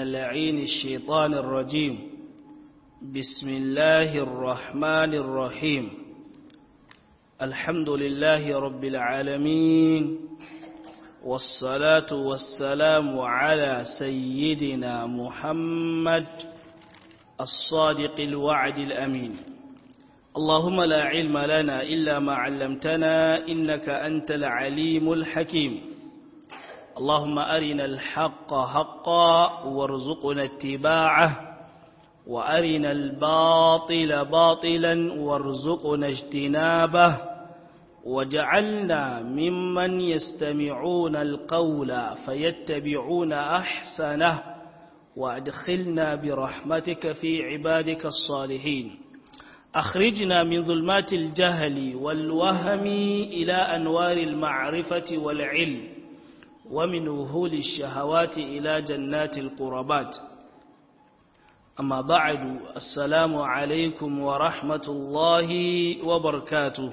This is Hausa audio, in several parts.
اللعين الشيطان الرجيم بسم الله الرحمن الرحيم الحمد لله رب العالمين والصلاة والسلام على سيدنا محمد الصادق الوعد الأمين اللهم لا علم لنا إلا ما علمتنا إنك أنت العليم الحكيم اللهم أرنا الحق حقا وارزقنا اتباعه وأرنا الباطل باطلا وارزقنا اجتنابه وجعلنا ممن يستمعون القول فيتبعون أحسنه وأدخلنا برحمتك في عبادك الصالحين أخرجنا من ظلمات الجهل والوهم إلى أنوار المعرفة والعلم ومن وهول الشهوات إلى جنات القربات أما بعد السلام عليكم ورحمة الله وبركاته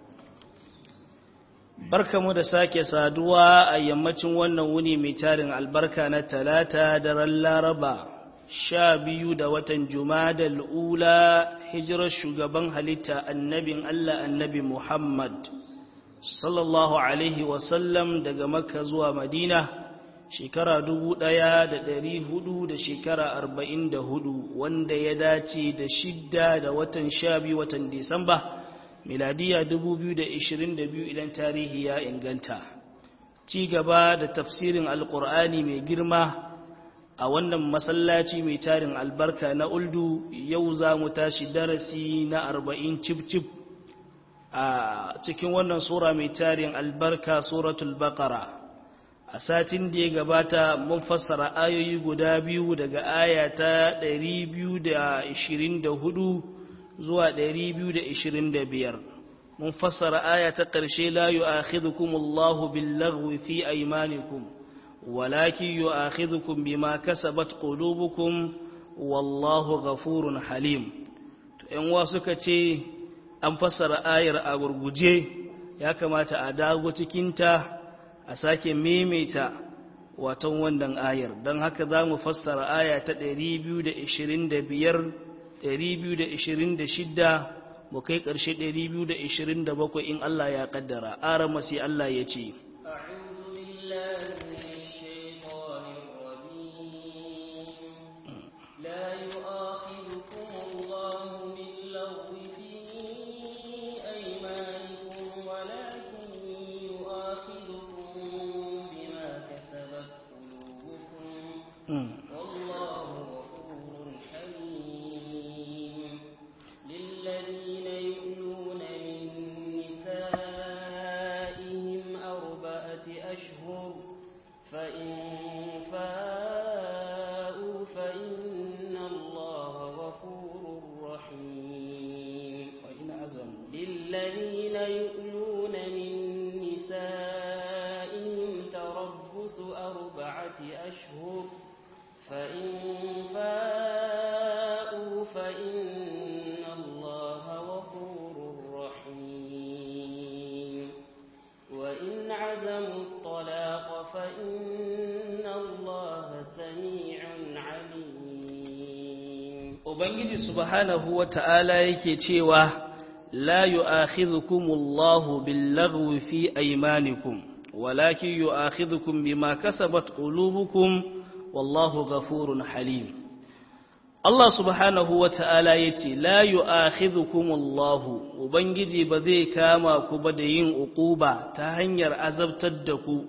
barka mu da sake saduwa a yammacin wannan wuni mai tarin albarka na talata daren laraba sha biyu da watan jumadal ula hijirar shugaban halitta annabin allah annabi muhammad sallallahu alaihi wasallam daga makka zuwa madina shekara dubu ɗaya da ɗari hudu da shekara arba'in da hudu wanda ya dace da shidda da watan sha biyu watan disamba miladiya 2022 idan tarihi ya inganta ci gaba da tafsirin alkur'ani mai girma a wannan masallaci mai tarin albarka na uldu yau za mu tashi darasi na 40 cif-cif a cikin wannan sura mai tarin albarka suratul baqara a satin da ya gabata mun fassara ayoyi guda biyu daga aya ta 224 zuwa 225 mun fassara aya ta ƙarshe la yu'akhidhukum Allahu bil-laghwi fi aymanikum walakin yu'akhidhukum bima kasabat qulubukum wallahu ghafurun halim to ɗan wa suka ce an fassara ayar a gurguje ya kamata a dago cikin ta a sake maimaita watan wannan ayar don haka za mu fassara aya ta 225 226 mu kai ƙarshe 227 in Allah ya ƙaddara ara masi Allah ya ce Ubangiji subhanahu wa ta'ala yake cewa, La yu'akhidhukumullahu billaghwi fi aymanikum walakin yu'akhidhukum bima kasabat qulubukum wallahu ghafurun halim. Allah subhanahu wa ta'ala yace, La yu'akhidhukumullahu Ubangiji ba zai kama ku ba da yin uquba ta hanyar azabtar da ku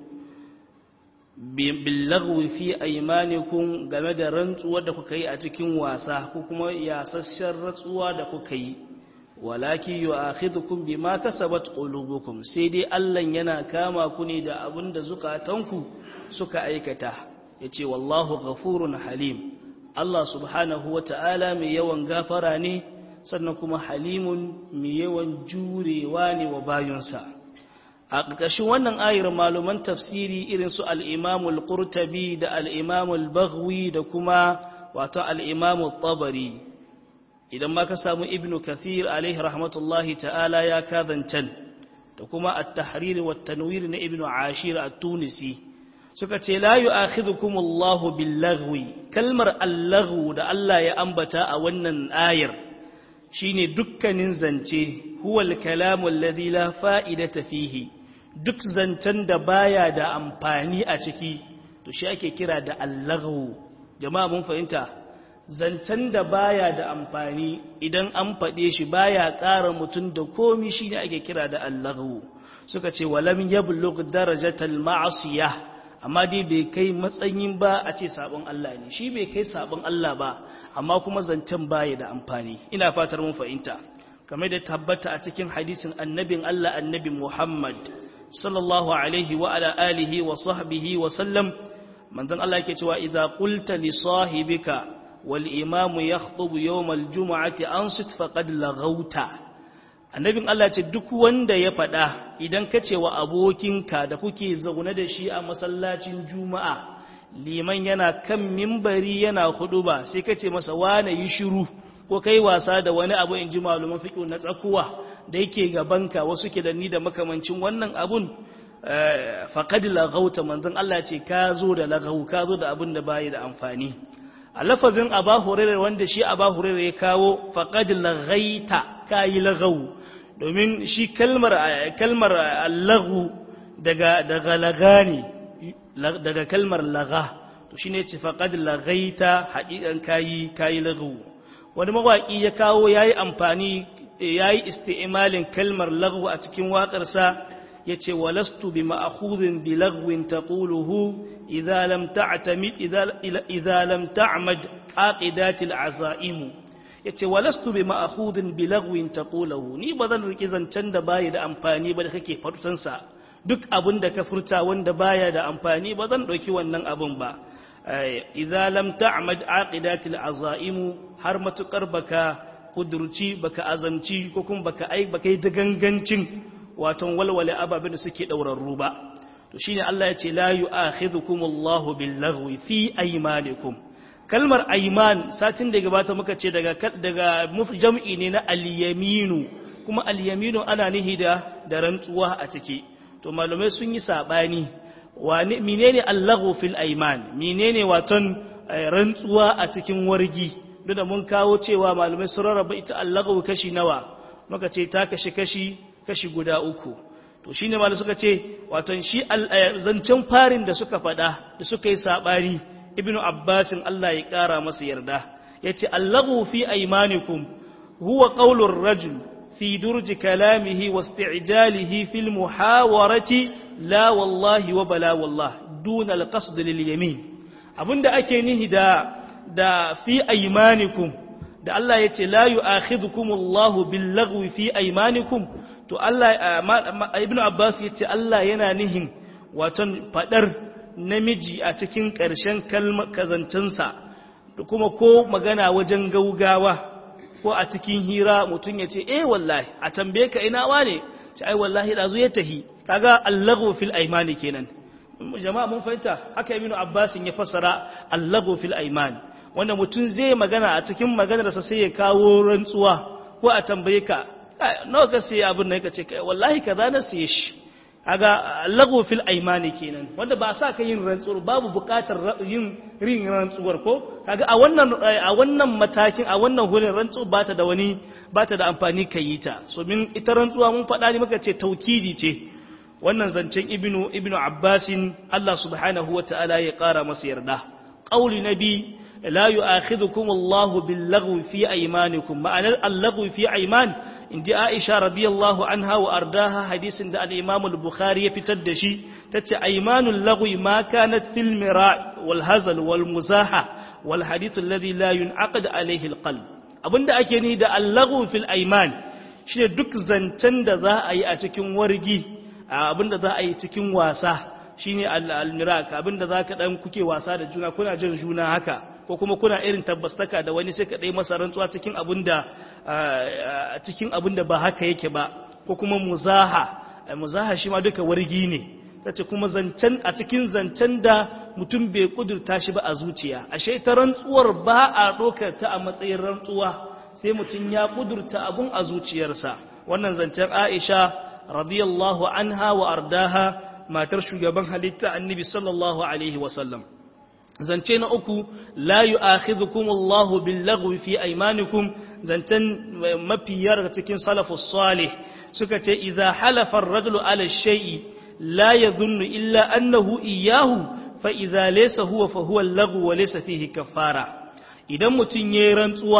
billagwi fi aymanikum game da rantsuwar da kuka yi a cikin wasa ko kuma yasasshen rantsuwa da kuka yi walaki yu'akhidhukum bima kasabat qulubukum sai dai Allah yana kama ku ne da abin da zukatanku suka aikata yace wallahu ghafurun halim Allah subhanahu wata'ala mai yawan gafara ne sannan kuma halimun mai yawan jurewa ne wa bayunsa a ƙarƙashin wannan ayar maluman tafsiri irin su al'imamul ƙurtabi da al'imamul baghwi da kuma wato al'imamul tabari idan ma ka samu ibn kathir alaihi rahmatullahi ta'ala ya kazancan da kuma at-tahrir wa tanwir na ibn ashir at-tunisi suka ce la yu'akhidhukum Allahu bil-laghwi kalmar allahu da Allah ya ambata a wannan ayar shine dukkanin zance huwal kalamu alladhi la fa'idata fihi duk zancen da baya da amfani a ciki to shi ake kira da allahu jama'a mun fahimta zancen da baya da amfani idan an faɗe shi baya ƙara mutum da komi shine ake kira da allahu suka ce walam yablugh darajatal ma'siyah amma dai bai kai matsayin ba a ce sabon Allah ne shi bai kai sabon Allah ba amma kuma zancen baya da amfani ina fatar mun fahimta kamar da tabbata a cikin hadisin annabin Allah annabi Muhammad sallallahu alaihi wa ala alihi wa sahbihi wa sallam manzon Allah yake cewa idza qulta li sahibika wal imamu yakhutubu yawm al jumu'ati ansit faqad laghauta annabin Allah ce duk wanda ya faɗa idan ka ce wa abokinka da kuke zaune da shi a masallacin juma'a liman yana kan mimbari yana hudu ba sai ka ce masa wane yi shiru ko kai wasa da wani abu in ji maluman fiƙo na tsakuwa da yake gabanka wasu ke da ni da makamancin wannan abun faƙad lagauta manzon Allah ce ka zo da lagau ka zo da abin da bayi da amfani a lafazin aba hurairar wanda shi aba hurairar ya kawo faƙad lagaita ka yi lagau domin shi kalmar kalmar allahu daga daga laga ne daga kalmar laga to shine ce faqad lagaita haqiqan kayi kayi lagu wani mawaki ya kawo yayi amfani yayi isti'malin kalmar lagu a cikin waƙar sa yace walastu bi ma'khudhin bi lagwin taquluhu idza lam ta'tamid idza idza lam ta'mad aqidatil azaimu yace walastu bi ma'khudhin bi lagwin taqulahu ni bazan riki zancen da baya da amfani ba da kake fatutan sa duk abin da ka furta wanda baya da amfani bazan dauki wannan abun ba idza lam ta'mad aqidatil azaimu har matukar baka kudurci baka azamci ko kuma baka ai baka yi gangancin waton walwale ababen da suke daurarru ba to shine Allah yace la yu'akhidhukumullahu bil lagwi fi aymanikum kalmar aiman satin da gabata muka ce daga daga jam'i ne na al-yaminu kuma al-yaminu ana nihi da da rantsuwa a ciki to malamai sun yi sabani wani menene al-laghu fil aiman menene waton rantsuwa a cikin wargi duk da mun kawo cewa malamai sun rarraba ita al-laghu kashi nawa muka ce ta kashi kashi kashi guda uku to shine malamai suka ce waton shi zancen farin da suka faɗa da suka yi sabari ibnu abbasin Allah ya ƙara masa yarda ya ce allahu fi aimanikum huwa ƙaulur rajul fi durji kalamihi wa isti'jalihi fil muhawarati la wallahi wa bala wallah duna alqasd lil yamin abinda ake nihi da da fi aimanikum da Allah ya ce la yu'akhidhukum Allahu bil lagwi fi aimanikum to Allah ibnu abbas ya ce Allah yana nihin waton fadar namiji a cikin ƙarshen kazancinsa da kuma ko magana wajen gaugawa ko a cikin hira mutum ya ce eh wallahi a tambaye ka ina wane ce ai wallahi ɗazu ya tahi kaga allahu fil aimani kenan jama'a mun fahimta haka ibnu abbasin ya fassara allahu fil aimani wanda mutum zai magana a cikin maganarsa sai ya kawo rantsuwa ko a tambaye ka nawa ka sai abin nan ka ce wallahi kaza na siye shi kaga lagu fil aimani kenan wanda ba sa ka yin rantsuwar babu bukatar yin rin rantsuwar ko kaga a wannan a wannan matakin a wannan hurin rantsu ba ta da wani ba ta da amfani ka yi ta so min ita rantsuwa mun faɗa ne muka ce taukidi ce wannan zancen ibnu ibnu abbasin Allah subhanahu wataala ya ƙara masa yarda qauli nabi la yu'akhidhukum Allahu bil lagwi fi aymanikum ma'anar al-lagwi fi ayman inji Aisha radiyallahu anha wa ardaha hadisin da al-Imam al-Bukhari ya fitar da shi tace aymanul lagwi ma kanat fil mira' wal hazal wal muzaha wal hadith alladhi la yunaqad alayhi al-qalb abinda ake ni da al-lagwi fil ayman shine duk zancen da za a yi a cikin wargi abinda za a yi cikin wasa shine al-mira' abinda zaka dan kuke wasa da juna kuna jin juna haka ko kuma kuna irin tabbastaka da wani sai ka dai masa rantsuwa cikin abinda cikin abinda ba haka yake ba ko kuma muzaha muzaha shi ma duka wargi ne tace kuma zancen a cikin zancen da mutum bai kudurta shi ba a zuciya ashe ta rantsuwar ba a dokar ta a matsayin rantsuwa sai mutum ya kudurta abun a zuciyarsa wannan zancen Aisha radiyallahu anha wa ardaha matar shugaban halitta annabi sallallahu alaihi wasallam zance na uku la yu'akhidhukum Allahu bil-laghwi fi aymanikum zancen mafiyar daga cikin salafus salih suka ce idza halafa ar-rajulu ala shay'i la yadhunnu illa annahu iyyahu fa idza laysa huwa fa huwa al-laghwu wa laysa fihi kaffara idan mutun yayin rantsuwa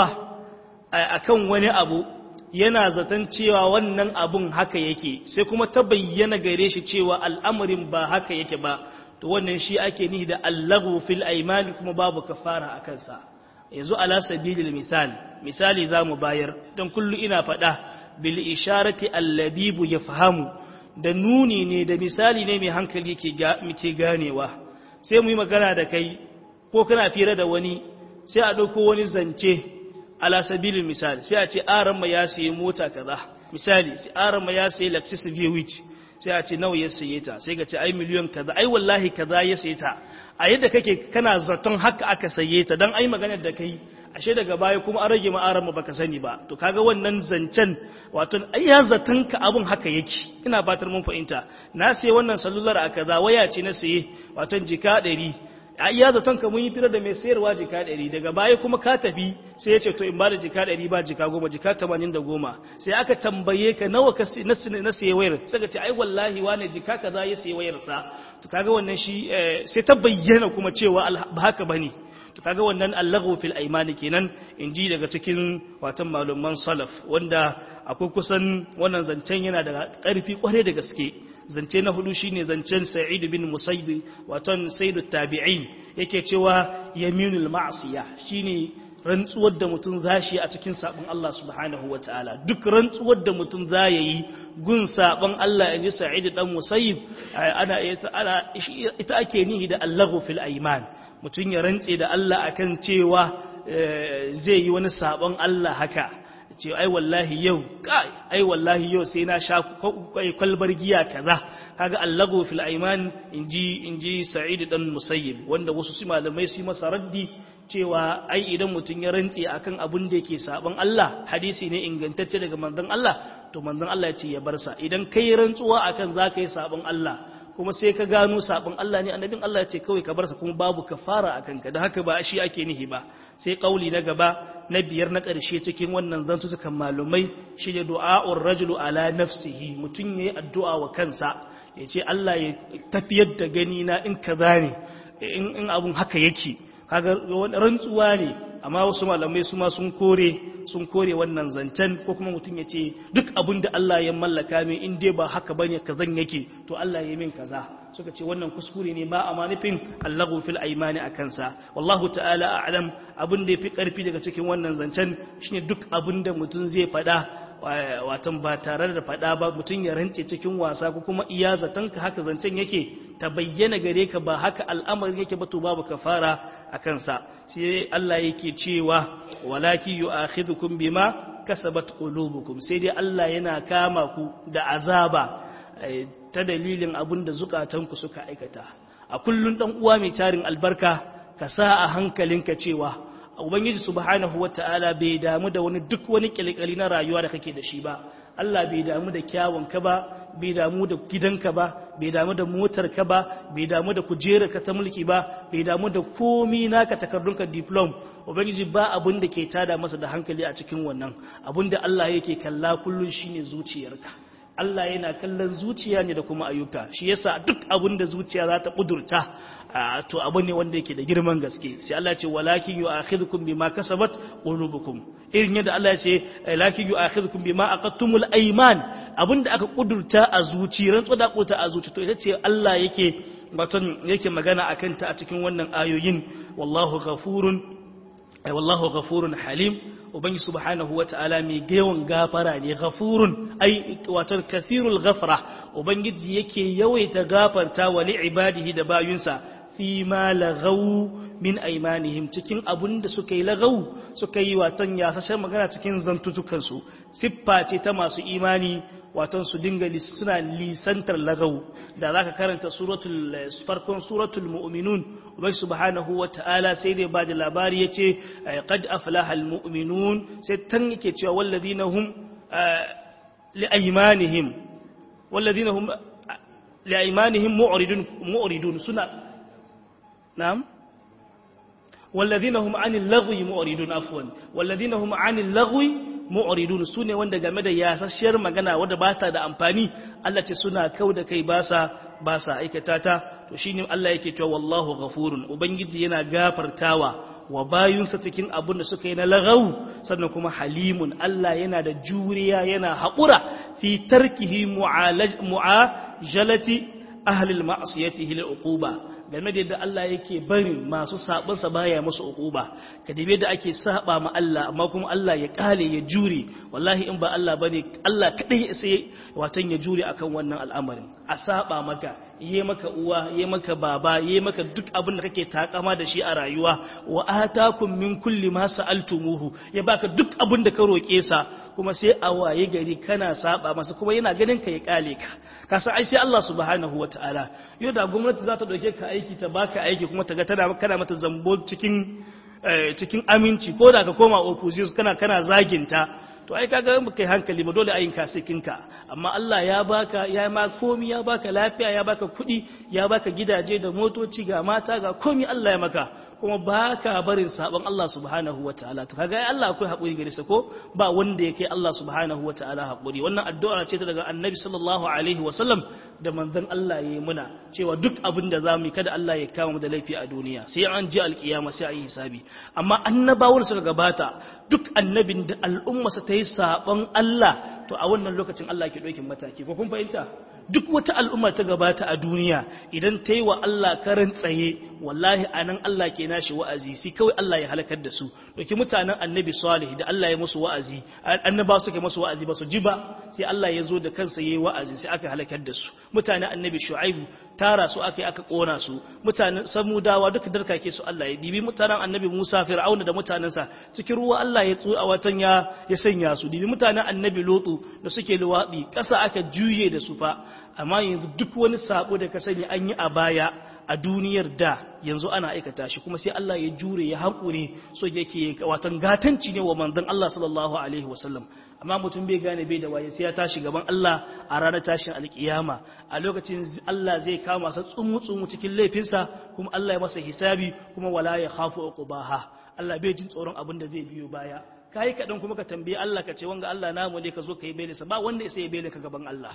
akan wani abu yana zaton cewa wannan abun haka yake sai kuma ta bayyana gare shi cewa al'amarin ba haka yake ba to wannan shi ake nihi da allahu fil aimani kuma babu kafara a kansa yanzu ala sabilil misal misali za mu bayar don kullu ina faɗa bil isharati allabibu ya fahamu da nuni ne da misali ne mai hankali ke ganewa sai mu yi magana da kai ko kana fira da wani sai a ɗauko wani zance ala sabilin misali sai a ce aran ma ya sayi mota kaza misali sai aran ma ya sayi Lexus VW sai a ce nawa ya saye ta sai ga ce ai miliyon kaza ai wallahi kaza ya saye ta a yadda kake kana zaton haka aka saye ta dan ai maganar da kai ashe daga baya kuma an rage ma aran ma baka sani ba to kaga wannan zancen wato ai ya zaton ka abun haka yake ina fatar mun fahimta na sayi wannan sallular a kaza waya ce na saye wato jika 100 a iya zaton ka mun yi firar da mai sayarwa jika ɗari daga baya kuma ka tafi sai ya ce to in ba da jika ɗari ba jika goma jika tamanin da goma sai aka tambaye ka nawa ka na saye wayar sai ka ce ai wallahi wane jika ka za ya saye wayarsa to kaga wannan shi sai ta bayyana kuma cewa ba haka bane to kaga wannan allahu fil aimani kenan in ji daga cikin watan malaman salaf wanda akwai kusan wannan zancen yana da ƙarfi kwarai da gaske zance na hudu shine zancen sa'id bin musayyib waton sayyidu tabi'in yake cewa yaminul ma'siya shine rantsuwar da mutum zashi a cikin sabon Allah subhanahu wataala duk rantsuwar da mutum za yi gun sabon Allah inji sa'id dan musayyib ana ita ake nihi da allahu fil aiman mutum ya rantse da Allah akan cewa zai yi wani sabon Allah haka ce ai wallahi yau kai ai wallahi yau sai na sha kwalbar giya kaza kaga allago fil aiman inji inji sa'id dan musayyib wanda wasu su malamai su masa raddi cewa ai idan mutum ya rantse akan abun da yake saban Allah hadisi ne ingantacce daga manzon Allah to manzon Allah ya ce ya bar sa idan kai rantsuwa akan zaka yi saban Allah kuma sai ka gano sabon Allah ne annabin Allah ya ce kawai ka bar sa kuma babu kafara akan ka da haka ba shi ake nihi ba sai kauli na gaba na biyar na ƙarshe cikin wannan zantutukan malumai shi ne du'a'ur rajulu ala nafsihi mutum yayi addu'a wa kansa ya ce Allah ya tafiyar da gani na in kaza ne in abun haka yake kaga rantsuwa ne amma wasu malamai su ma sun kore sun kore wannan zancen ko kuma mutum ya ce duk abin da Allah ya mallaka min in dai ba haka bane kazan yake to Allah ya min kaza suka ce wannan kuskure ne ba a manufin allahu fil aimani a kansa wallahu ta'ala a'lam abin da yafi karfi daga cikin wannan zancen shine duk abin da mutum zai faɗa watan ba tare da faɗa ba mutum ya rance cikin wasa ko kuma iya zatonka haka zancen yake ta bayyana gare ka ba haka al'amarin yake ba to babu kafara a kansa sai Allah yake cewa walaki yu'akhidhukum bima kasabat qulubukum sai dai Allah yana kama ku da azaba ta dalilin abin da zukatanku suka aikata a kullun dan uwa mai tarin albarka ka sa a hankalinka cewa ubangiji subhanahu wataala bai damu da wani duk wani kilkali na rayuwa da kake da shi ba Allah bai damu da kyawunka ba bai damu da gidanka ba bai damu da motarka ba bai damu da kujerarka ta mulki ba bai damu da komi naka takardunka diplom ubangiji ba abin da ke tada masa da hankali a cikin wannan abin da Allah yake kalla kullun shine zuciyarka Allah yana kallon zuciya ne da kuma ayyuka shi yasa duk abin da zuciya za ta kudurta to abu ne wanda yake da girman gaske sai Allah ya ce walakin yu'akhidhukum bima kasabat qulubukum irin yadda Allah ya ce lakin yu'akhidhukum bima aqattumul ayman abinda aka kudurta a zuci rantsu da kuta a zuci to ita ce Allah yake waton yake magana akan ta a cikin wannan ayoyin wallahu ghafurun ay wallahu ghafurun halim ubangi subhanahu wata'ala mai yawan gafara ne ghafurun ai wato kathirul ghafra ubangiji yake yawaita gafarta wa li ibadihi da bayunsa fi ma lagaw min aymanihim cikin abun da suka yi lagaw suka yi watan yasashen magana cikin zantutukan su siffa ce ta masu imani watan su dinga suna lisantar lagaw da zaka karanta suratul farkon suratul mu'minun ubai subhanahu wata'ala sai dai ba da labari yace qad aflaha almu'minun sai tan yake cewa walladina hum li aymanihim walladina hum li aymanihim mu'ridun mu'ridun suna na'am walladhina hum 'anil lagwi mu'ridun afwan walladhina hum 'anil lagwi mu'ridun sune wanda game da yasasshiyar magana wanda ba ta da amfani Allah ce suna kau da kai ba sa ba sa aikata ta to shine Allah yake cewa wallahu ghafurun ubangiji yana gafartawa wa bayunsa cikin abin da suka yi na lagau sannan kuma halimun Allah yana da juriya yana haƙura fi tarkihi mu'ajalati ahlil ma'asiyatihi lil uquba game da yadda Allah yake barin masu sabonsa baya musu uquba ka dibe da ake saba ma Allah amma kuma Allah ya kale ya jure wallahi in ba Allah bane Allah kadai sai watan ya jure akan wannan al'amarin a saba maka yi maka uwa yi maka baba yi maka duk abin da kake takama da shi a rayuwa wa atakum min kulli ma sa'altumuhu ya baka duk abin da ka roke sa kuma sai a waye gari kana saba masa kuma yana ganin ka ya kale ka ka san ai sai Allah subhanahu wataala yau da gwamnati za ta dauke ka aiki ta baka aiki kuma ta ga tana kana mata zambo cikin cikin aminci ko da ka koma opposition kana kana zaginta to ai kaga in kai hankali ba dole ayin kasikinka amma Allah ya baka ya ma komi ya baka lafiya ya baka kuɗi ya baka gidaje da motoci ga mata ga komi Allah ya maka kuma baka barin sabon Allah subhanahu wataala to kaga ai Allah akwai hakuri gare sa ko ba wanda yake Allah subhanahu wataala hakuri wannan addu'a ce ta daga Annabi sallallahu alaihi wasallam da manzon Allah yayi muna cewa duk abin da zamu yi kada Allah ya kama mu da laifi a duniya sai an ji alkiyama sai a yi hisabi amma annabawar suka gabata duk annabin da al'ummarsa ta yi sabon Allah to a wannan lokacin Allah ke ɗaukin mataki ko kun fahimta duk wata al'umma ta gabata a duniya idan ta yi wa Allah karan tsaye wallahi a nan Allah ke nashi wa'azi sai kawai Allah ya halakar da su ɗauki mutanen annabi salih da Allah ya musu wa'azi annaba suka musu wa'azi ba su ji ba sai Allah ya zo da kansa ya yi wa'azi sai aka halakar da su mutanen annabi shu'aibu tara su aka yi aka ƙona su mutanen samudawa duka darkake su Allah ya dibi mutanen annabi musa fir'auna da mutanensa cikin ruwa Allah ya tsu a watan ya ya sanya su dibi mutanen annabi lotu da suke luwaɗi ƙasa aka juye da su fa amma yanzu duk wani sabo da ka sani an yi a baya a duniyar da yanzu ana aikata shi kuma sai Allah ya jure ya haƙure so yake watan gatanci ne wa manzon Allah sallallahu alaihi wasallam amma mutum bai gane bai da waye sai ya tashi gaban Allah a ranar tashin alkiyama a lokacin Allah zai kama sa tsumu tsumu cikin laifinsa kuma Allah ya masa hisabi kuma wala ya khafu uqbaha Allah bai jin tsoron abin da zai biyo baya kai kadan kuma ka tambaye Allah ka ce wanga Allah namu ne ka zo ka yi belinsa ba wanda ya sai belin ka gaban Allah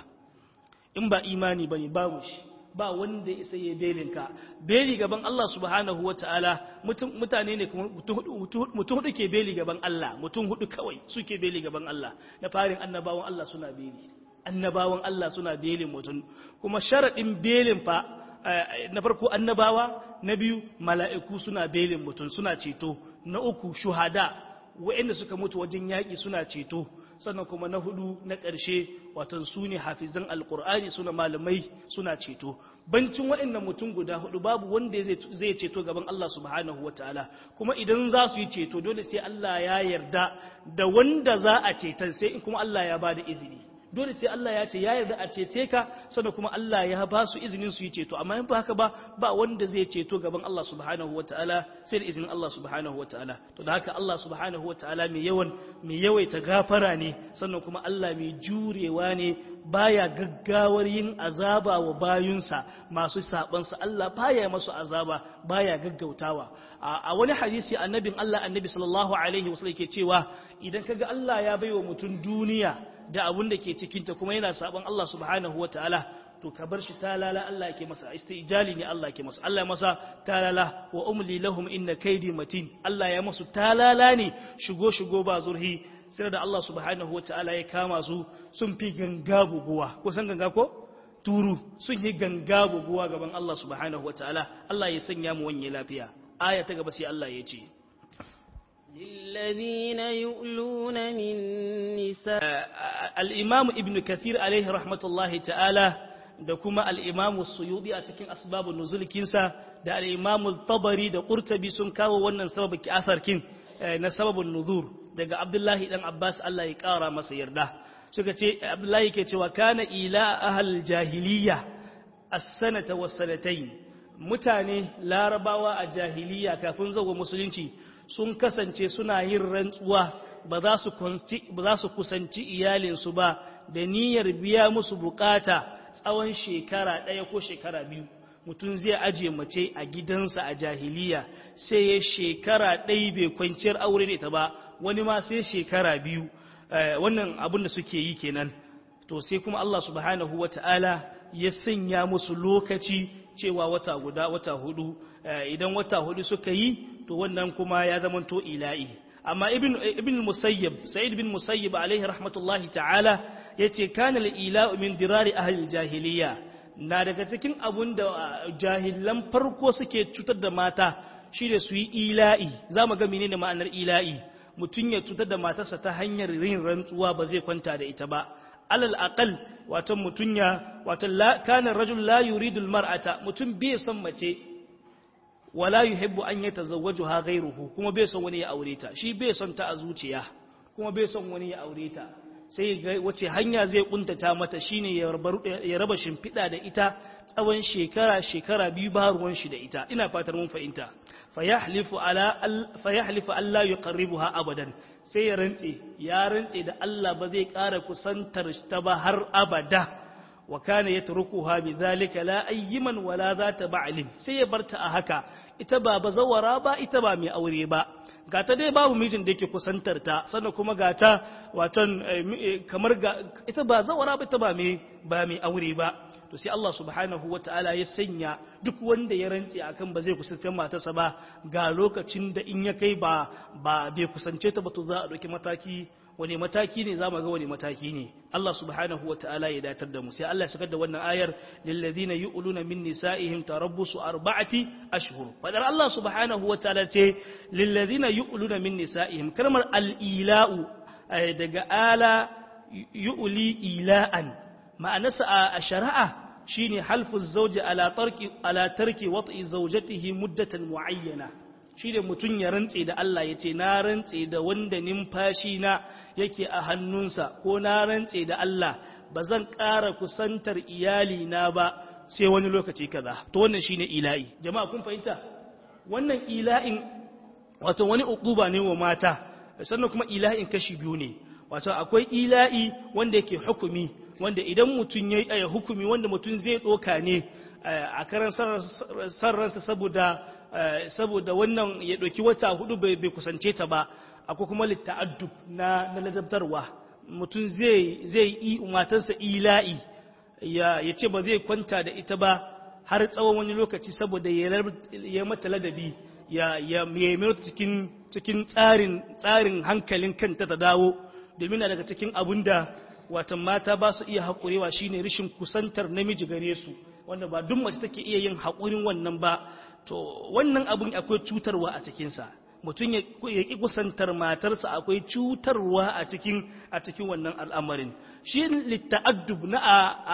in ba imani bane babu shi ba wanda ya sai belinka beli gaban Allah subhanahu wataala mutane ne kuma mutum hudu ke beli gaban Allah mutum hudu kawai suke beli gaban Allah na farin annabawan Allah suna beli annabawan Allah suna belin mutum kuma sharadin belin fa na farko annabawa na biyu mala'iku suna belin mutum suna ceto na uku shuhada waɗanda suka mutu wajen yaƙi suna ceto sannan kuma na hudu na ƙarshe watan su ne hafizan alƙur'ani suna malamai suna ceto bancin waɗannan mutum guda hudu babu wanda zai ceto gaban Allah subhanahu wataala kuma idan za su yi ceto dole sai Allah ya yarda da wanda za a cetar sai kuma Allah ya ba da izini dole sai Allah ya ce ya yarda a cece ka sannan kuma Allah ya ba su izinin su yi ceto amma in ba haka ba ba wanda zai ceto gaban Allah subhanahu wataala sai da izinin Allah subhanahu wataala to da haka Allah subhanahu wataala mai yawan mai yawaita gafara ne sannan kuma Allah mai jurewa ne baya gaggawar yin azaba wa bayunsa masu sabansa Allah baya masu azaba baya gaggautawa a wani hadisi annabin Allah annabi sallallahu alaihi wasallam ke cewa idan kaga Allah ya baiwa mutum duniya da abun da ke cikinta kuma yana saban Allah subhanahu wa ta'ala to ka bar shi talala Allah ke masa istijali ne Allah ke masa Allah masa talala wa umli lahum inna kaidi matin Allah ya masu talala ne shigo shigo ba zurhi sai da Allah subhanahu wa ta'ala ya kama su sun fi ganga buguwa ko san ganga ko turu sun yi ganga buguwa gaban Allah subhanahu wa ta'ala Allah ya sanya mu wanye lafiya aya ta gaba sai Allah ya ce للذين يؤلون من نساء الإمام ابن كثير عليه رحمة الله تعالى da kuma al'imamu suyudi a cikin asbabun nuzulikinsa da al'imamu tabari da ƙurtabi sun kawo wannan sababin asarkin na sababin nuzur daga abdullahi ɗan abbas Allah ya ƙara masa yarda suka ce abdullahi ke cewa kana ila ahal jahiliya as-sanata was-sanatayn mutane larabawa a jahiliya kafin zuwa musulunci sun kasance suna yin rantsuwa ba za su kusanci iyalinsu ba da niyyar biya musu bukata tsawon shekara ɗaya ko shekara biyu mutum zai aje mace a gidansa a jahiliya sai ya shekara ɗaya bai kwanciyar aure da ita ba wani ma sai shekara biyu wannan abin da suke yi kenan to sai kuma Allah subhanahu wata'ala ya sanya musu lokaci cewa wata guda wata hudu idan wata hudu suka yi to wannan kuma ya zamanto ila'i amma ibn ibn musayyib sa'id bin musayyib alaihi rahmatullahi ta'ala yace kana al-ila'u min dirari ahli jahiliya na daga cikin abun da jahilan farko suke cutar da mata shi da su yi ila'i zamu ga menene ma'anar ila'i mutun ya cutar da matarsa ta hanyar yin rantsuwa ba zai kwanta da ita ba alal aqal wato mutun ya wato kana rajul la yuridu al-mar'ata mutun bai son mace wala yuhibbu an yatazawwajuha ghayruhu kuma bai son wani ya aure ta shi bai son ta a zuciya kuma bai son wani ya aure ta sai ga wace hanya zai kuntata mata shine ya raba shimfiɗa da ita tsawon shekara shekara biyu ba ruwan shi da ita ina fatar mun fahimta fayahlifu ala fayahlifu alla yuqarribuha abadan sai ya rantse ya rantse da Allah ba zai ƙara kusantar ta ba har abada wa kana yatrukuha bidhalika la ayyiman wala zata ba'lim sai ya barta a haka ita ba bazawara ba ita ba mai aure ba gata dai babu mijin da yake kusantar ta sannan kuma gata watan kamar ita ba zawara ba ita ba mai ba mai aure ba to sai Allah subhanahu wataala ya sanya duk wanda ya rantse akan ba zai kusance matarsa ba ga lokacin da in ya kai ba ba bai kusance ta ba to za a dauki mataki wani mataki ne za mu ga wani mataki ne Allah subhanahu wa ta'ala ya datar da mu sai Allah ya sakar da wannan ayar lillazina yu'luna min nisa'ihim tarabbusu arba'ati ashhur fadar Allah subhanahu wa ta'ala ce lillazina yu'luna min nisa'ihim kalmar al-ila'u daga ala yu'li ila'an ma'anarsa a shari'a shine halfu zawji ala tarki ala tarki wat'i zawjatihi muddatan muayyana shi da mutum ya rantse da Allah ya ce na rantse da wanda numfashi na yake a hannunsa ko na rantse da Allah ba zan ƙara kusantar iyali na ba sai wani lokaci kaza to wannan shine ila'i jama'a kun fahimta wannan ila'in wato wani uquba ne wa mata sannan kuma ila'in kashi biyu ne wato akwai ila'i wanda yake hukumi wanda idan mutum yayi hukumi wanda mutum zai doka ne a karan sarransa saboda saboda wannan ya ɗauki wata hudu bai kusance ta ba akwai kuma litta'addub na ladabtarwa mutum zai zai yi matarsa ila'i ya ce ba zai kwanta da ita ba har tsawon wani lokaci saboda ya mata ladabi ya ya mai cikin cikin tsarin tsarin hankalin kanta ta dawo domin na daga cikin abun da watan mata ba su iya haƙurewa shine rashin kusantar namiji gare su wanda ba duk mace take iya yin haƙurin wannan ba to wannan abun akwai cutarwa a cikinsa mutum ya ƙi kusantar matarsa akwai cutarwa a cikin a cikin wannan al'amarin shi litta'addub na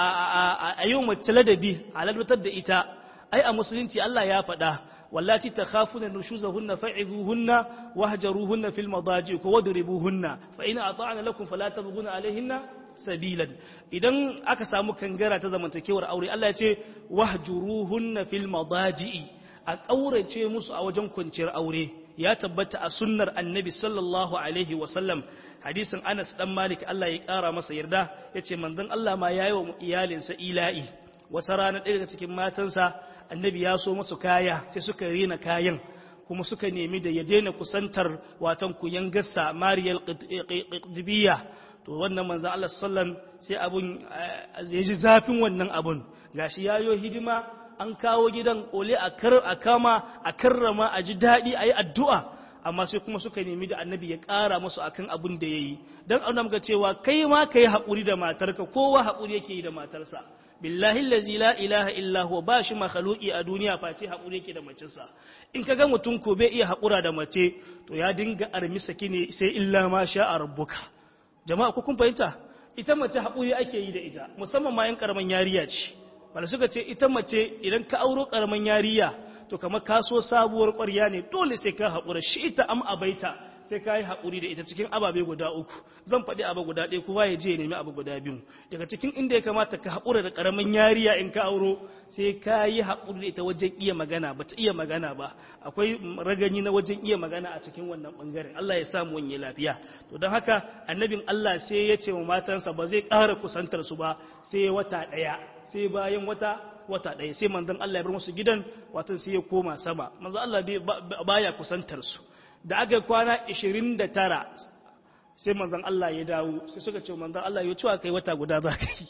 a yau mace ladabi a ladatar da ita ai a musulunci Allah ya faɗa wallati takhafuna nushuzahunna fa'izuhunna wahjaruhunna fil madaji ko wadribuhunna fa in ata'na lakum fala tabghuna alaihinna sabilan idan aka samu kangara ta zamantakewar aure Allah ya ce wahjuruhunna fil madaji a ƙaurace musu a wajen kwanciyar aure ya tabbata a sunnar annabi sallallahu alaihi wasallam hadisin anas dan malik Allah ya ƙara masa yarda ya ce manzon Allah ma ya yi wa iyalinsa ila'i wata rana ɗaya daga cikin matansa annabi ya so masu kaya sai suka rena kayan kuma suka nemi da ya daina kusantar watan kuyan gassa mariyal qidbiyya to wannan manzon Allah sallam sai abun ya ji zafin wannan abun gashi yayo hidima an kawo gidan ole a kama a karrama a ji daɗi a yi addu'a amma sai kuma suka nemi da annabi ya ƙara musu akan abin da ya yi don auna muka cewa kai ma ka yi haƙuri da matarka kowa haƙuri yake yi da matarsa billahi lazi la ilaha illa huwa ba shi makhluki a duniya face haƙuri yake da macinsa in ka ga mutum ko bai iya haƙura da mace to ya dinga armi saki ne sai illa ma sha a rabbuka jama'a ko kun fahimta ita mace haƙuri ake yi da ita musamman ma yan karaman yariya ce wanda suka ce ita mace idan ka auro karaman yariya to kamar ka so sabuwar ƙwarya ne dole sai ka haƙura shi ita am abaita sai ka yi haƙuri da ita cikin ababe guda uku zan faɗi abu guda ɗaya kowa ya je ya nemi abu guda biyu daga cikin inda ya kamata ka haƙura da ƙaramin yariya in ka auro sai ka yi haƙuri da ita wajen iya magana ba ta iya magana ba akwai ragani na wajen iya magana a cikin wannan ɓangaren Allah ya samu wani lafiya to don haka annabin Allah sai ya ce wa matansa ba zai ƙara kusantar su ba sai wata ɗaya sai bayan wata wata ɗaya sai manzon Allah ya bar musu gidan wato sai ya koma sama manzon Allah baya kusantar su da aka kwana 29 sai manzon Allah ya dawo sai suka ce manzon Allah ya cewa kai wata guda za ka yi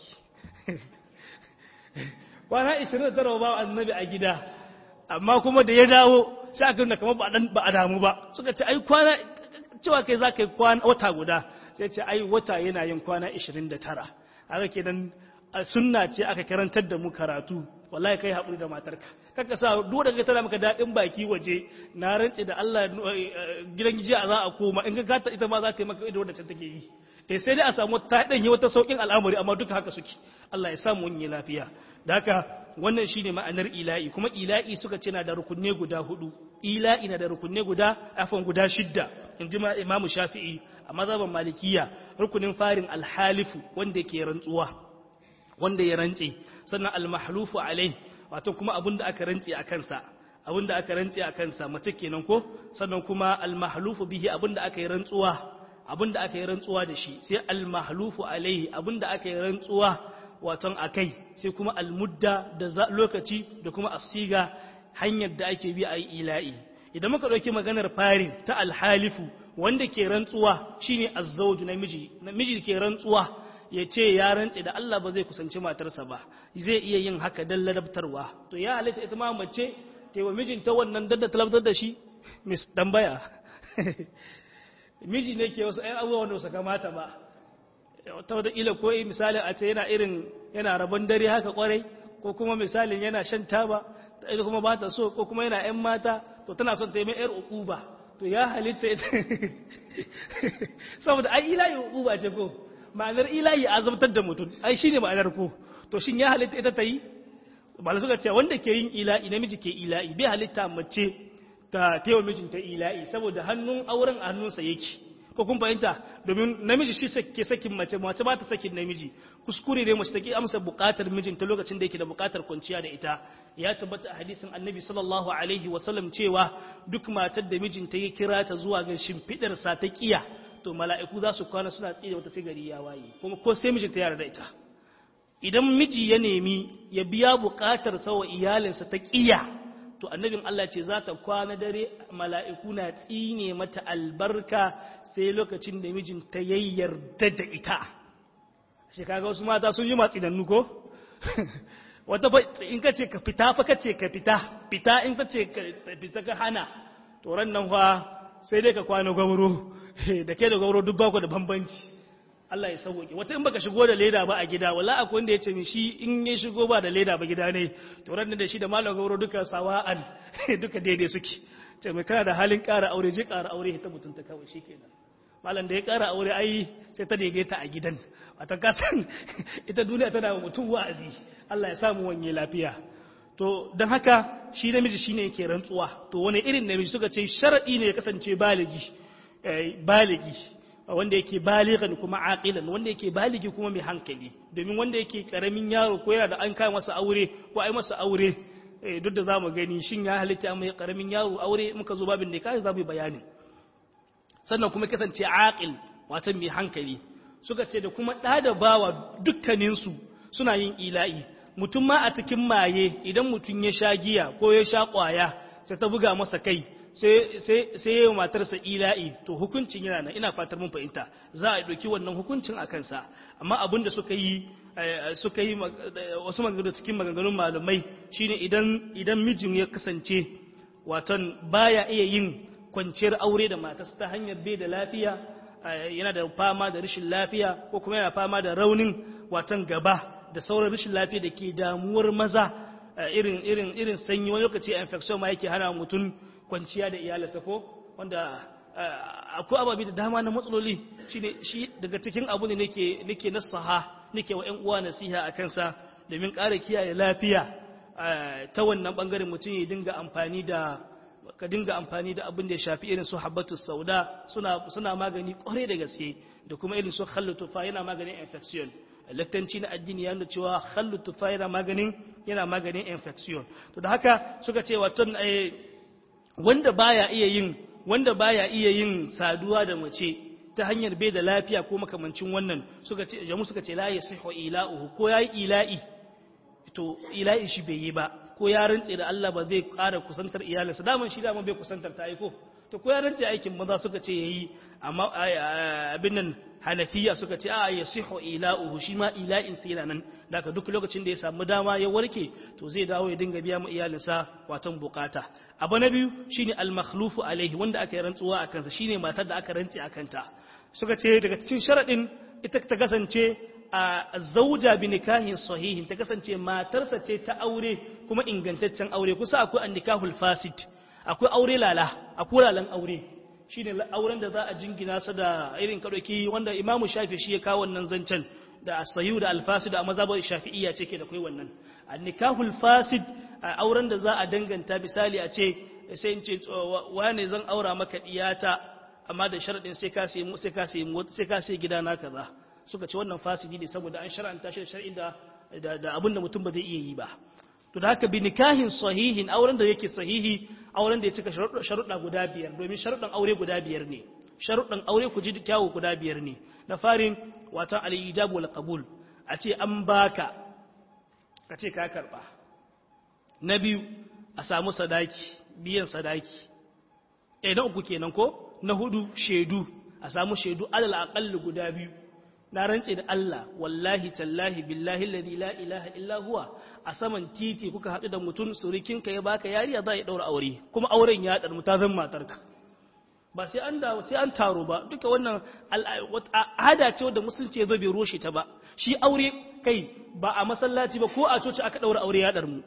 kwana 29 ba annabi a gida amma kuma da ya dawo sai aka nuna kamar ba a damu ba suka ce ai kwana cewa kai za ka yi kwana wata guda sai ce ai wata yana yin kwana 29 haka kenan sunna ce aka karantar da mu karatu wallahi kai haƙuri da matarka kaka sa duk da tana maka daɗin baki waje na rantse da Allah gidan jiya za a koma in ka gata ita ma za ta yi maka ido da ta take yi eh sai dai a samu ta dan yi wata saukin al'amari amma duka haka suke Allah ya samu wani lafiya da haka wannan shine ma'anar ila'i kuma ila'i suka ce na da rukunne guda hudu ila'i na da rukunne guda afan guda shidda in ji imamu shafi'i a mazhaban malikiya rukunin farin alhalifu wanda ke rantsuwa wanda ya rantse sannan almahlufu alai wato kuma abinda aka rantse a kansa abinda aka rantse a kansa mace kenan ko sannan kuma almahlufu bihi abinda aka yi rantsuwa abinda aka yi rantsuwa da shi sai almahlufu alaihi abinda aka yi rantsuwa waton akai sai kuma almudda da lokaci da kuma asiga hanyar da ake bi a yi ila'i idan muka ɗauki maganar farin ta alhalifu wanda ke rantsuwa shine azzawju namiji namiji ke rantsuwa ya ce ya rantse da Allah ba zai kusanci matarsa ba zai iya yin haka dan ladabtarwa to ya halitta ita ma mace ta wa mijinta wannan dadda talabtar da shi mis tambaya miji ne ke wasu ɗan abubuwa wanda su kamata ba ta wata ila ko misalin a ce yana irin yana rabon dare haka kwarai ko kuma misalin yana shan taba ita kuma ba ta so ko kuma yana ‘yan mata to tana son ta yi mai ‘yar ukuba to ya halitta ita saboda ai ilayi ukuba ce ko ma'anar ilayi a zabtar da mutum ai shi ne ma'anar ko to shin ya halitta ita ta yi ba suka ce wanda ke yin ila'i namiji ke ila'i bai halitta mace ta taiwa mijinta ila'i saboda hannun auren a hannunsa yake ko kun fahimta domin namiji shi ke sakin mace mace ba ta sakin namiji kuskure ne mace take amsa bukatar mijinta lokacin da yake da bukatar kwanciya da ita ya tabbata a hadisin annabi sallallahu alaihi wasallam cewa duk matar da mijinta ya kira ta zuwa ga shimfidar sa ta kiya to mala'iku za su kwana suna tsire wata sigari ya waye kuma ko sai mijinta ya yarda ita idan miji ya nemi ya biya bukatar sa wa iyalinsa ta kiya to annabin Allah ce za ta kwana dare mala'iku na tsine mata albarka sai lokacin da mijinta ya yarda da ita shi kaga wasu mata sun yi matsi da nuko wata in ka ce ka fita fa ka ce ka fita fita in ka ce ka fita ka hana to ran nan fa sai dai ka kwana gwamro da ke da gwamro duk baku da bambanci Allah ya sauke wata in baka shigo da leda ba a gida wala akwai wanda ya ce min shi in ya shigo ba da leda ba gida ne to ran da shi da malam gauro duka sawa'an duka daidai suke ce mai kana da halin ƙara aure je ƙara aure ta mutunta kawai shikenan malam da ya ƙara aure ai sai ta daidaita a gidan wata kasan ita duniya tana wa mutum wa'azi Allah ya samu wanye lafiya to don haka shi namiji shine yake rantsuwa to wani irin namiji suka ce sharadi ne ya kasance baligi baligi wanda yake baligan kuma aqilan wanda yake baligi kuma mai hankali domin wanda yake karamin yaro ko yana da an kai masa aure ko ai masa aure duk da zamu gani shin ya halitta mai karamin yaro aure muka zo babin da kai zamu bayani sannan kuma kasance aqil watan mai hankali suka ce da kuma da da bawa dukkanin su suna yin ila'i mutum ma a cikin maye idan mutum ya sha giya ko ya sha kwaya sai ta buga masa kai sai yi matarsa ila'i to hukuncin yana nan ina fatar mun fahimta za a ɗauki wannan hukuncin a kansa amma abin da suka yi suka yi wasu maganganu cikin maganganun malamai shine idan idan mijin ya kasance watan baya iya yin kwanciyar aure da matarsa ta hanyar bai da lafiya yana da fama da rashin lafiya ko kuma yana fama da raunin watan gaba da sauran rashin lafiya da ke damuwar maza irin irin irin sanyi wani lokaci infection ma yake hana mutum kwanciya da iyalinsa ko wanda akwai ababi da dama na matsaloli shine shi daga cikin abu ne nake nake nasaha nake wa ƴan uwa nasiha a kansa domin ƙara kiyaye lafiya ta wannan bangaren mutum ya dinga amfani da ka dinga amfani da abin da ya shafi irin su habbatu sauda suna suna magani kwarai da gaske da kuma irin su khallu tufa yana maganin infection laktanci na addini ya nuna cewa khallu tufa yana maganin yana maganin infection to da haka suka ce wato wanda baya iya yin wanda baya iya yin saduwa da mace ta hanyar bai da lafiya ko makamancin wannan suka ce jamu suka ce la yasihu ila'uhu ko yayi ila'i to ila'i shi bai yi ba ko ya rantse da Allah ba zai ƙara kusantar iyalinsa daman shi daman bai kusantar ta aiko to ko ya rantse aikin maza suka ce yayi amma abin nan hanafiya suka ce a ya siho ila'uhu shi ma ila'in sai yana nan daga duk lokacin da ya samu dama ya warke to zai dawo ya dinga biya ma iyalinsa watan bukata abu na biyu shine al-makhlufu alaihi wanda aka yi rantsuwa a kansa shine matar da aka rantse a kanta suka ce daga cikin sharadin ita ta kasance a zauja bi nikahin sahihin ta kasance matarsa ce ta aure kuma ingantaccen aure kusa akwai an-nikahul fasid akwai aure lala akwai lalan aure shi ne auren da za a jingina sa da irin kaɗauki wanda imamu shafi shi ya kawo wannan zancen da asayu da alfasid a mazabar shafi'iyya ce ke da kai wannan a nikahul fasid a auren da za a danganta misali a ce sai in ce wane zan aura maka diyata amma da sharaɗin sai ka sai sai ka sai sai ka sai gida na kaza suka ce wannan fasidi ne saboda an shar'anta shi da shar'in da da abin da mutum ba zai iya yi ba to da haka bi nikahin sahihin auren da yake sahihi auren da ya cika sharuɗa guda biyar domin sharuɗan aure guda biyar ne sharuɗan aure ku ji kyawu guda biyar ne na farin watan al-ijab wal qabul a ce an baka ka ce ka karba na biyu a samu sadaki biyan sadaki eh na uku kenan ko na hudu shedu a samu shedu alal aqall guda biyu na rantse da Allah wallahi tallahi billahi alladhi la ilaha illa huwa a saman titi kuka haɗu da mutum surikinka ya baka yariya za ya daura aure kuma auren ya dar ta zan matarka ba sai an da sai an taro ba duka wannan al'ada ce wanda musulunci ya zo bai roshe ta ba shi aure kai ba a masallaci ba ko a coci aka daura aure ya dar mu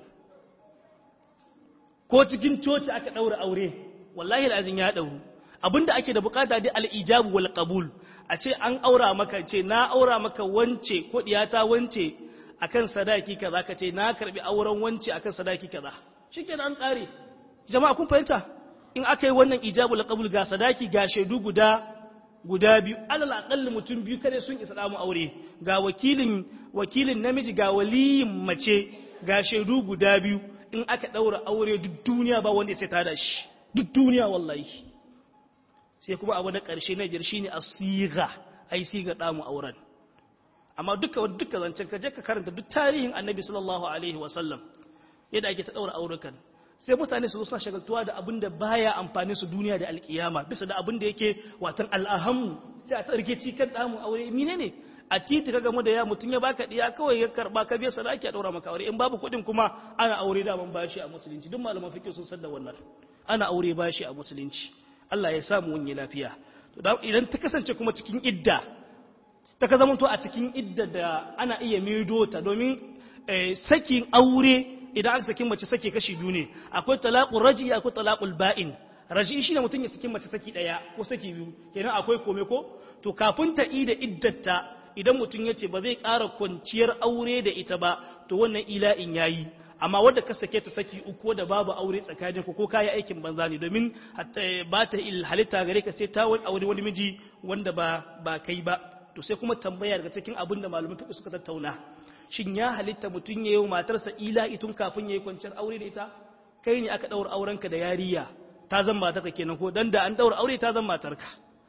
ko cikin coci aka daura aure wallahi al'azin ya dauru abinda ake da bukata dai al-ijabu wal qabul a ce an aura maka ce na aura maka wance ko diyata wance akan sadaki kaza ka ce na karbi auren wance akan sadaki kaza shikenan an kare jama'a kun fahimta in aka yi wannan ijabul qabul ga sadaki ga shaidu guda guda biyu alal aqall mutum biyu kare sun isa damu aure ga wakilin wakilin namiji ga waliyin mace ga shaidu guda biyu in aka daura aure duk duniya ba wanda sai ta da shi duk duniya wallahi sai kuma abu na ƙarshe na biyar shine asiga ai siga damu auren amma duka duka zancen ka je ka karanta duk tarihin annabi sallallahu alaihi wasallam yadda ake ta daura aurukan sai mutane su zo suna shagaltuwa da abin da baya amfani su duniya da alkiyama bisa da abin da yake watan al'ahamu sai a tsarki cikin damu aure mine ne a titi ka gamu da ya mutum ya baka diya kawai ya karba ka biya sadaki a daura maka aure in babu kuɗin kuma ana aure da ban bashi a musulunci duk malaman fiqh sun san da wannan ana aure bashi a musulunci Allah ya samu wani lafiya idan ta kasance kuma cikin idda ta ka zama to a cikin idda da ana iya mido ta domin sakin aure idan aka sakin mace sake kashi biyu ne akwai talaqul raji akwai talaqul ba'in raji shine mutum ya sakin mace saki daya ko saki biyu kenan akwai kome ko to kafin ta ida iddata idan mutum yace ba zai ƙara kwanciyar aure da ita ba to wannan ila'in yayi amma wadda ka sake ta saki uku da babu aure tsakanin ku ko kayi aikin banza ne domin ba ta halitta gare ka sai ta wani aure wani miji wanda ba ba kai ba to sai kuma tambaya daga cikin abin da malamin fiqh suka tattauna shin ya halitta mutum ya yi matarsa ila itun kafin ya yi kwanciyar aure da ita kai ne aka daura aurenka da yariya ta zan matarka kenan ko dan da an daura aure ta zan matarka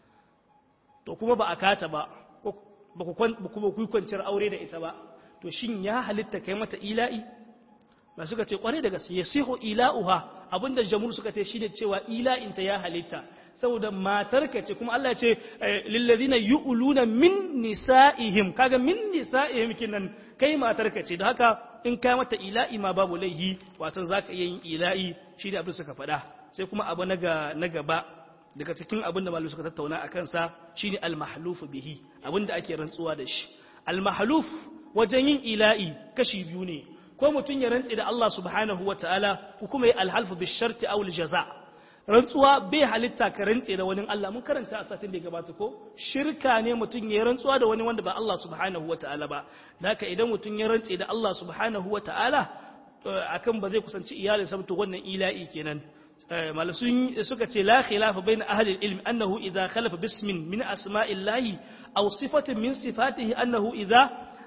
to kuma ba a kata ba ba ku kwanciyar aure da ita ba to shin ya halitta kai mata ila'i ba suka ce kwarai da gaske ya siho ila'uha abinda jamhur suka ce shine cewa ila'inta ya halitta saboda matarka ce kuma Allah ce lillazina yu'luna min nisa'ihim kaga min nisa'ihim kinan kai matarka ce da haka in kai mata ila'i ma babu laihi watan zaka iya yin ila'i shi da abin suka faɗa sai kuma abu na na gaba daga cikin abin da malu suka tattauna a kansa shine al-mahluf bihi abin da ake rantsuwa da shi al-mahluf wajen yin ila'i kashi biyu ne ko mutum ya rantse da Allah subhanahu wa ta'ala ko kuma ya alhalfu bi sharti aw jaza rantsuwa bai halitta ka rantse da wani Allah mun karanta a satin da ya gabata ko shirka ne mutum ya rantsuwa da wani wanda ba Allah subhanahu wa ta'ala ba haka idan mutum ya rantse da Allah subhanahu wa ta'ala akan ba zai kusanci iyalin sa to wannan ila'i kenan malasun suka ce la khilafa bain ahli ilm annahu idha khalafa bismin min asma'illahi aw sifatin min sifatihi annahu idha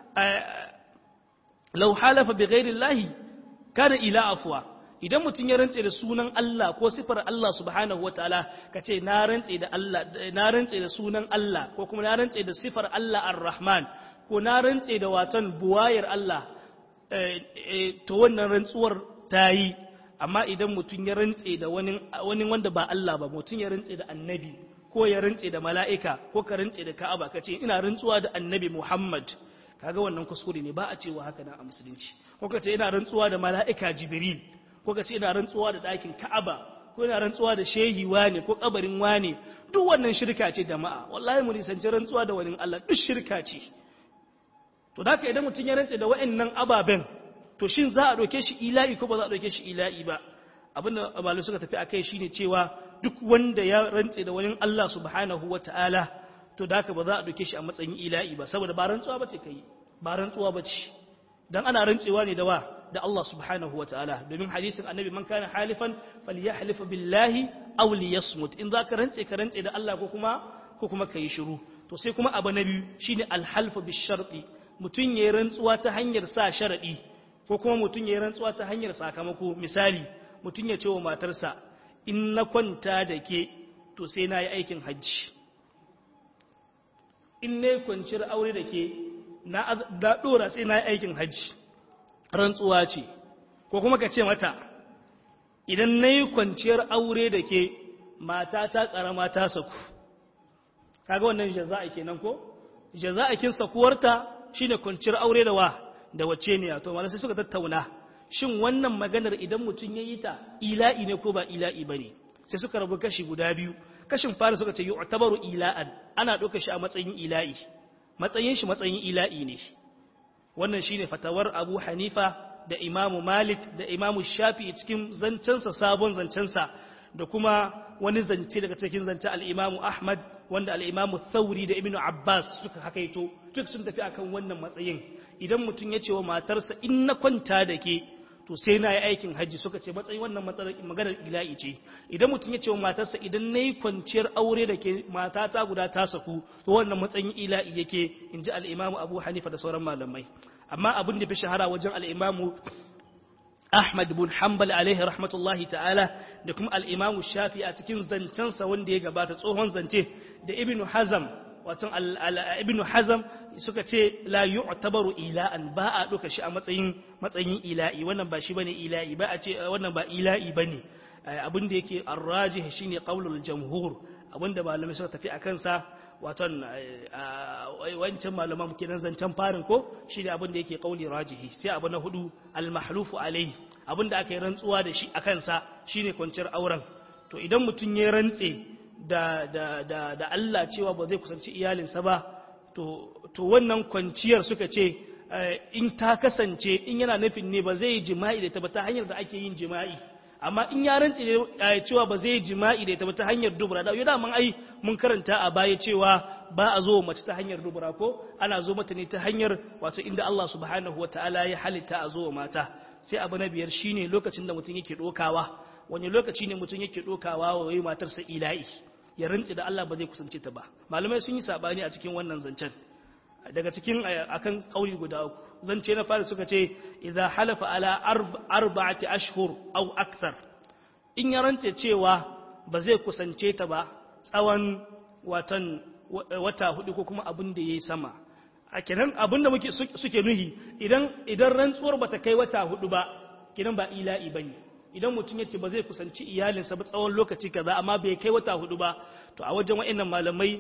lau halafa bi ghairillahi kana ila afwa idan mutum ya rantse da sunan Allah ko sifar Allah subhanahu wataala kace na rantse da Allah na rantse da sunan Allah ko kuma na rantse da sifar Allah ar-Rahman ko na rantse da watan buwayar Allah to wannan rantsuwar ta yi amma idan mutum ya rantse da wani wanda ba Allah ba mutum ya rantse da annabi ko ya rantse da mala'ika ko ka rantse da ka'aba ka ce ina rantsuwa da annabi Muhammad kaga wannan kuskure ne ba a cewa haka nan a musulunci ko ka ce ina rantsuwa da mala'ika Jibril ko ka ce ina rantsuwa da ɗakin ka'aba ko ina rantsuwa da shehi wane ko kabarin wane duk wannan shirka ce jama'a wallahi mu nisanci rantsuwa da wani Allah duk shirka ce to da haka idan mutum ya rantse da wa'annan ababen to shin za a ɗauke shi ila'i ko ba za a ɗauke shi ila'i ba abinda malu suka tafi akai shine cewa duk wanda ya rantse da wani Allah subhanahu wata'ala to da haka ba za a ɗauke shi a matsayin ila'i ba saboda ba rantsuwa bace kai ba rantsuwa bace dan ana rantsewa ne da wa da Allah subhanahu wata'ala domin hadisin annabi man kana halifan falyahlif billahi aw liyasmut in zaka rantse ka rantse da Allah ko kuma ko kuma kai shiru to sai kuma abu na biyu shine alhalfu bisharti mutun yayin rantsuwa ta hanyar sa sharadi ko kuma mutun yayin rantsuwa ta hanyar sakamako misali mutun ya ce wa matarsa in na kwanta da ke to sai na yi aikin hajji in ne kwanciyar aure da ke na ɗora sai na yi aikin hajji rantsuwa ce ko kuma ka ce mata idan na yi kwanciyar aure da ke mata ta ƙarama ta saku kaga wannan jaza'a kenan ko jaza'akin sakuwarta shine kwanciyar aure da wa da wacce ne to malam sai suka tattauna shin wannan maganar idan mutum ya yi ta ila'i ne ko ba ila'i bane sai suka rabu kashi guda biyu kashin fara suka ce yu'tabaru ila'an ana ɗauka shi a matsayin ila'i matsayin shi matsayin ila'i ne wannan shine fatawar Abu Hanifa da Imam Malik da Imam Shafi'i cikin zancensa sabon zancensa da kuma wani zance daga cikin zance al-Imam Ahmad wanda al-Imam Thawri da Ibn Abbas suka hakaito duk sun tafi akan wannan matsayin idan mutum ya ce wa matarsa in na kwanta da ke to sai na yi aikin hajji suka ce matsayin wannan maganar ila'i ce idan mutum ya ce wa matarsa idan na yi kwanciyar aure da ke matata guda ta saku to wannan matsayin ila'i yake in ji al'imamu abu hanifa da sauran malamai amma abin da fi shahara wajen al'imamu ahmad bin hanbal alaihi rahmatullahi ta'ala da kuma al'imamu shafi a cikin zancensa wanda ya gabata tsohon zance da ibnu hazam watan ibnu hazam suka ce la yu'tabaru ila'an ba a duka shi a matsayin matsayin ila'i wannan ba shi bane ila'i ba a ce wannan ba ila'i bane abin da yake arrajih shine qaulul jamhur abinda malamai suka tafi akan sa watan wancan malaman kenan zancen farin ko shine abin da yake qauli rajihi sai abu na hudu al mahlufu alaihi abin da aka yi rantsuwa da shi akan sa shine kwanciyar auren to idan mutun ya rantse da, da, da, da Allah cewa ba zai kusanci iyalinsa ba to, to wannan kwanciyar suka ce in ta kasance in yana nufin ne ba zai yi jima'i da ta ba ta hanyar da ake yin jima'i amma in ya rantse cewa ba zai yi jima'i da ita ba ta hanyar dubura da yau daman ai mun karanta a baya cewa ba a zo mace ta hanyar dubura ko ana zo mata ne ta hanyar wato inda Allah subhanahu wataala ya halitta a zo wa mata sai abu na biyar shine lokacin da mutum yake dokawa wani lokaci ne mutum yake dokawa wa wai matarsa ila'i ya rantsi da Allah ba zai kusance ta ba malamai sun yi sabani a cikin wannan zancen daga cikin akan kauli guda uku zance na fara suka ce idza halafa ala arba'ati ashhur aw akthar in ya rantse cewa ba zai kusance ta ba tsawon watan wata hudu ko kuma abin da yayi sama a kenan abin da muke suke nuhi idan idan rantsuwar bata kai wata hudu ba kenan ba ila'i bane idan mutum ya ce ba zai kusanci iyalinsa ba tsawon lokaci kaza amma bai kai wata hudu ba to a wajen wa'annan malamai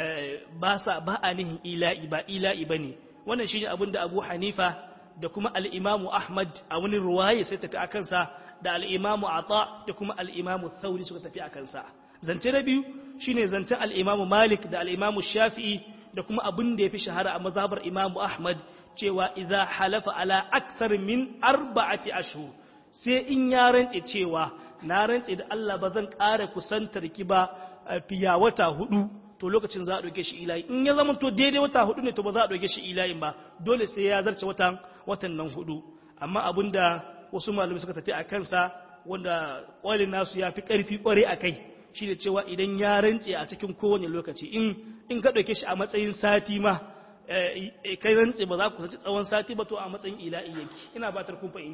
ba sa ba a nihin ila'i ba ila'i bane wannan shine abin da Abu Hanifa da kuma al-Imam Ahmad a wani ruwaya sai tafi akan sa da al-Imam Ata da kuma al-Imam Thawri suka tafi akan sa zance na biyu shine zancen al-Imam Malik da al-Imam Shafi'i da kuma abin da yafi shahara a mazhabar Imam Ahmad cewa idza halafa ala akthar min arba'ati ashhur sai in ya rantse cewa na rantse da Allah ba zan ƙara kusantar ki ba fiya wata hudu to lokacin za a ɗauke shi ilayi in ya zama to daidai wata hudu ne to ba za a ɗauke shi ilayin ba dole sai ya zarce watan watan nan hudu amma abin da wasu malamai suka tafi a kansa wanda ƙwalin nasu ya fi ƙarfi ƙware a kai shi da cewa idan ya rantse a cikin kowane lokaci in in ka ɗauke shi a matsayin sati ma kai rantse ba za ku kusanci tsawon sati ba to a matsayin ila'i yake ina batar kun fahimta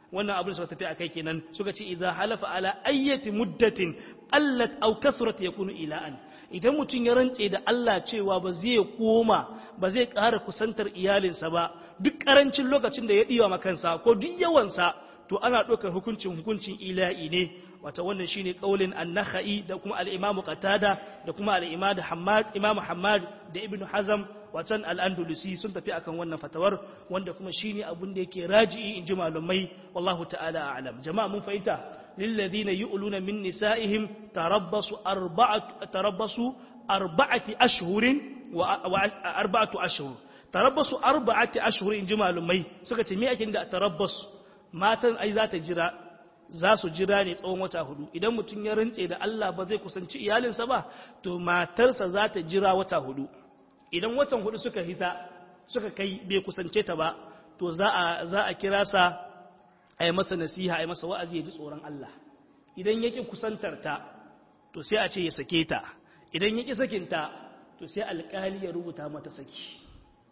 wannan abin suka tafi akai kenan suka ce idza halafa ala ayyati muddatin allat aw kasrat yakunu ila'an idan mutum ya rantse da Allah cewa ba zai koma ba zai ƙara kusantar iyalinsa ba duk ƙarancin lokacin da ya ɗiwa makansa ko duk yawansa to ana ɗaukar hukuncin hukuncin ila'i ne wata wannan shine kaulin an-nakhai da kuma al-imam qatada da kuma al-imam hammad imam hammad da ibnu hazam watan al-andalusi sun tafi akan wannan fatawar wanda kuma shine abun da yake raji'i inji malumai wallahu ta'ala a'lam jama'a mun fahimta lilladhina yu'luna min nisa'ihim tarabbasu arba'atu tarabbasu arba'ati ashhurin wa arba'atu ashhur tarabbasu arba'ati ashhur inji malumai suka ce me ake da tarabbasu matan ai za ta jira za su jira ne tsawon wata hudu idan mutum ya rantse da Allah ba zai kusanci iyalinsa ba to matarsa za ta jira wata hudu idan watan hudu suka hita suka kai bai kusance ta ba to za a za a kira sa a yi masa nasiha a yi masa wa'azi ya ji tsoron Allah idan yake kusantar ta to sai a ce ya sake ta idan yake sakinta to sai alƙali ya rubuta mata saki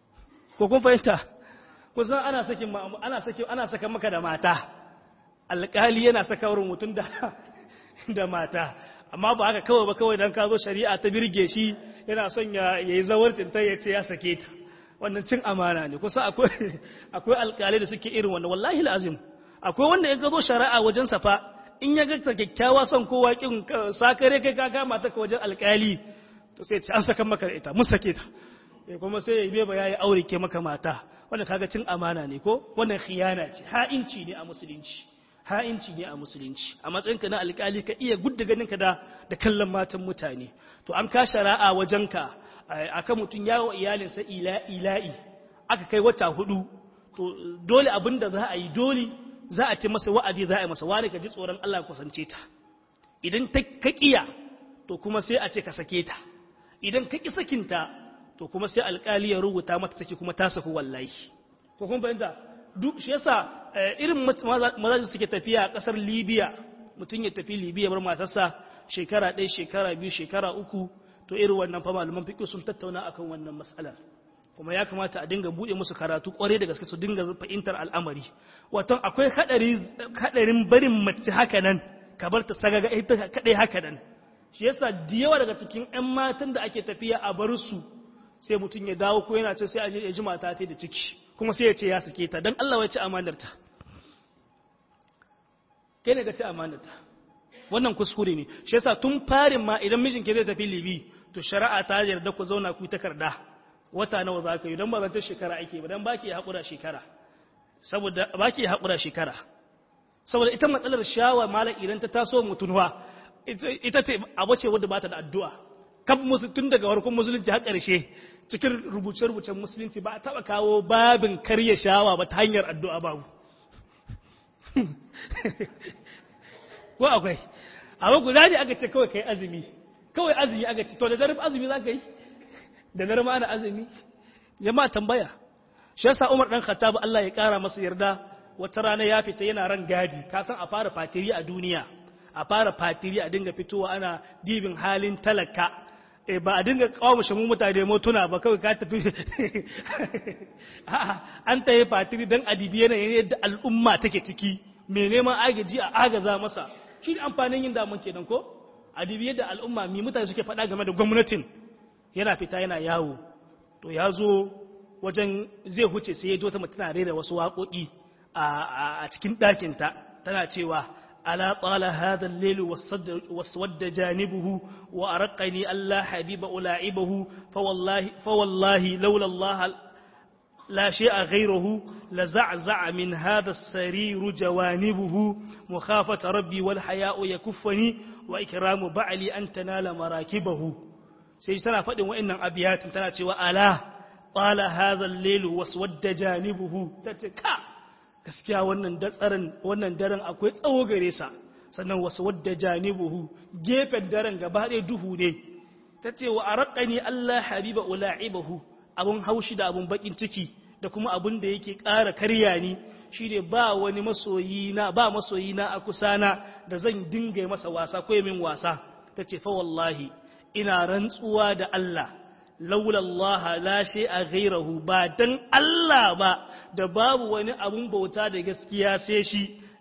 ko kun fahimta kusan ana sakin ana sakin ana saka maka da mata alƙali yana saka wurin mutum da da mata amma ba haka kawai ba kawai dan ka zo shari'a ta birge shi yana son ya yi zawarcin ta ya ce ya sake ta wannan cin amana ne kusa akwai akwai alƙalai da suke irin wannan wallahi lazim akwai wanda ya zo shari'a wajen safa in ya ga ta kyakkyawa son kowa kin sakare kai ka kama ta wajen alƙali to sai ce an saka maka da ita mun sake ta kuma sai ya ba yayi aure ke maka mata wanda kaga cin amana ne ko wannan khiyana ce ha'inci ne a musulunci ha'inci ne a musulunci a matsayinka na alƙali ka iya gudda ganinka da da kallon matan mutane to an ka shari'a wajenka akan mutum ya wa iyalinsa ila'i aka kai wata hudu to dole abin da za a yi dole za a ce masa wa'adi za a yi masa wani ka ji tsoron Allah kusance ta idan ta ka kiya to kuma sai a ce ka sake ta idan ka ki sakinta to kuma sai alƙali ya rubuta mata saki kuma ta saku wallahi ko kun fahimta duk shi yasa irin mazaji suke tafiya a ƙasar Libya mutum ya tafi Libya bar matarsa shekara ɗaya shekara biyu shekara uku to irin wannan fa malaman fiqh sun tattauna akan wannan mas'alar kuma ya kamata a dinga bude musu karatu kware da gaske su dinga fahimtar al'amari wato akwai hadari hadarin barin mace haka nan ka bar ta sagaga ita kadai haka nan shi yasa da yawa daga cikin ƴan matan da ake tafiya a bar su sai mutum ya dawo ko yana ce sai a je ya ji mata ta da ciki kuma sai ya ce ya sake ta don Allah ya ci amanarta kai ne ga ci amanarta wannan kuskure ne shi yasa tun farin ma idan mijin ke zai tafi libi to shari'a ta yarda ku zauna ku takarda wata nawa za ka yi don ba zan shekara ake ba don ba ki haƙura shekara saboda ba ki haƙura shekara saboda ita matsalar shawa malam idan ta taso mutunwa ita ce abu ce wadda ba ta da addu'a kan tun daga warkun musulunci har ƙarshe cikin rubuce-rubucen musulunci ba a taɓa kawo babin karya shawa ba ta hanyar addu'a babu ko akwai abu guda ne aka ce kawai kai azumi kawai azumi aka ce to da daren azumi za ka yi da daren ma ana azumi jama'a tambaya shi yasa umar dan khattab Allah ya kara masa yarda wata rana ya fita yana ran gadi ka san a fara fatiri a duniya a fara fatiri a dinga fitowa ana dibin halin talaka e ba a dinga kawo mu mutane motuna ba kawai ka tafi an ta yi fatiri don adibi yanayin yadda al'umma take ciki mai neman agaji a agaza masa shi ne amfanin yin damun kenan ko adibi yadda al'umma mi mutane suke faɗa game da gwamnatin yana fita yana yawo to ya zo wajen zai huce sai ya ji wata mutum rera wasu waƙoƙi a cikin ɗakinta tana cewa ألا طال هذا الليل واسود جانبه وأرقني ألا حبيب ألاعبه فوالله, فوالله لولا الله لا شيء غيره لزعزع من هذا السرير جوانبه مخافة ربي والحياء يكفني وإكرام بعلي أن تنال مراكبه سيجتنا فإن وإن أبيات تناتي وألا طال هذا الليل واسود جانبه تتكا gaskiya wannan datsarin wannan daren akwai tsawo gare sa sannan wasu wadda janibuhu gefen daren gaba ɗaya duhu ne ta ce wa araqani Allah habiba ula'ibahu abun haushi da abun bakin ciki da kuma abun da yake ƙara karya ni shine ba wani masoyi na ba masoyi na a kusa na da zan dinga masa wasa ko min wasa ta ce fa wallahi ina rantsuwa da Allah laula Allah la a ghairahu ba dan Allah ba da babu wani abun bauta da gaskiya sai shi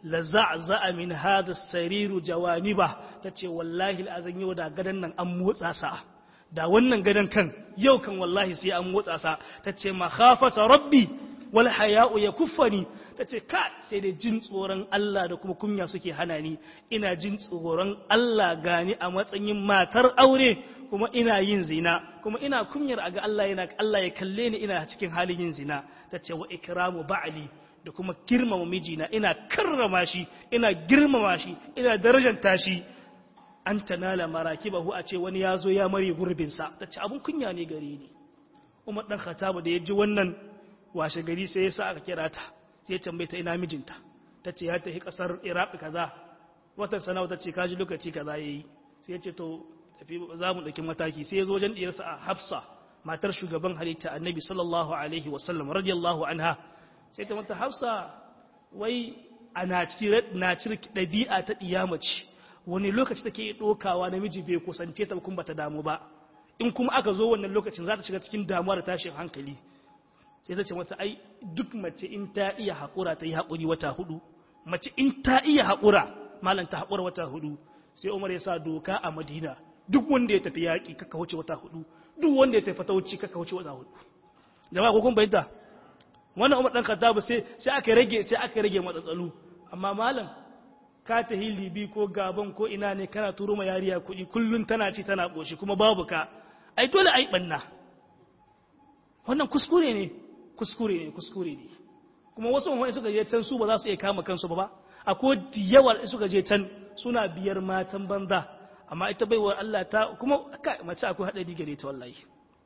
la za'za'a min hadha sariru jawaniba tace wallahi al'azan yau da gadan nan an motsa sa da wannan gadan kan yau kan wallahi sai an motsa sa tace makhafata rabbi wal haya'u yakuffani tace ka sai dai jin tsoron Allah da kuma kunya suke hana ni ina jin tsoron Allah gani a matsayin matar aure kuma ina yin zina kuma ina kunyar a ga Allah yana Allah ya kalle ni ina cikin halin yin zina tace wa ikramu ba'li da kuma girmama mijina ina karrama shi ina girmama shi ina darajanta shi an tanala marakibahu a ce wani ya zo ya mare gurbinsa ta ce abin kunya ne gare ni umar ɗan khatabu da ya ji wannan washe gari sai ya sa aka kira ta sai ya tambaye ta ina mijinta ta ce ya tafi ƙasar iraq kaza watan sana'a ta ce kaji lokaci kaza ya yi sai ya ce to tafi za mu ɗauki mataki sai ya zo wajen ɗiyarsa a hafsa matar shugaban halitta annabi sallallahu alaihi wasallam radiyallahu anha sai ta mata hafsa wai a na cire ɗabi'a ta ɗiyamaci wani lokaci take ɗokawa namiji bai kusance ta kuma bata damu ba in kuma aka zo wannan lokacin za ta shiga cikin damuwa da tashin hankali sai ta ce mata ai duk mace in ta iya haƙura ta yi haƙuri wata hudu mace in ta iya haƙura malam ta haƙura wata hudu sai umar ya sa doka a madina duk wanda ya tafi yaƙi kaka wuce wata hudu duk wanda ya tafi fatauci kaka wuce wata hudu jama'a ko kun bayyana wannan umar dan khattabu sai sai aka rage sai aka rage matsatsalu amma malam ka ta libi ko gaban ko ina ne kana turo ma yariya kuɗi kullun tana ci tana ɓoshi kuma babu ka ai dole ai ɓanna wannan kuskure ne kuskure ne kuskure ne kuma wasu wani suka je can su ba za su iya kama kansu ba ba akwai yawa suka je can suna biyar matan banza amma ita baiwa Allah ta kuma mace akwai haɗari gare ta wallahi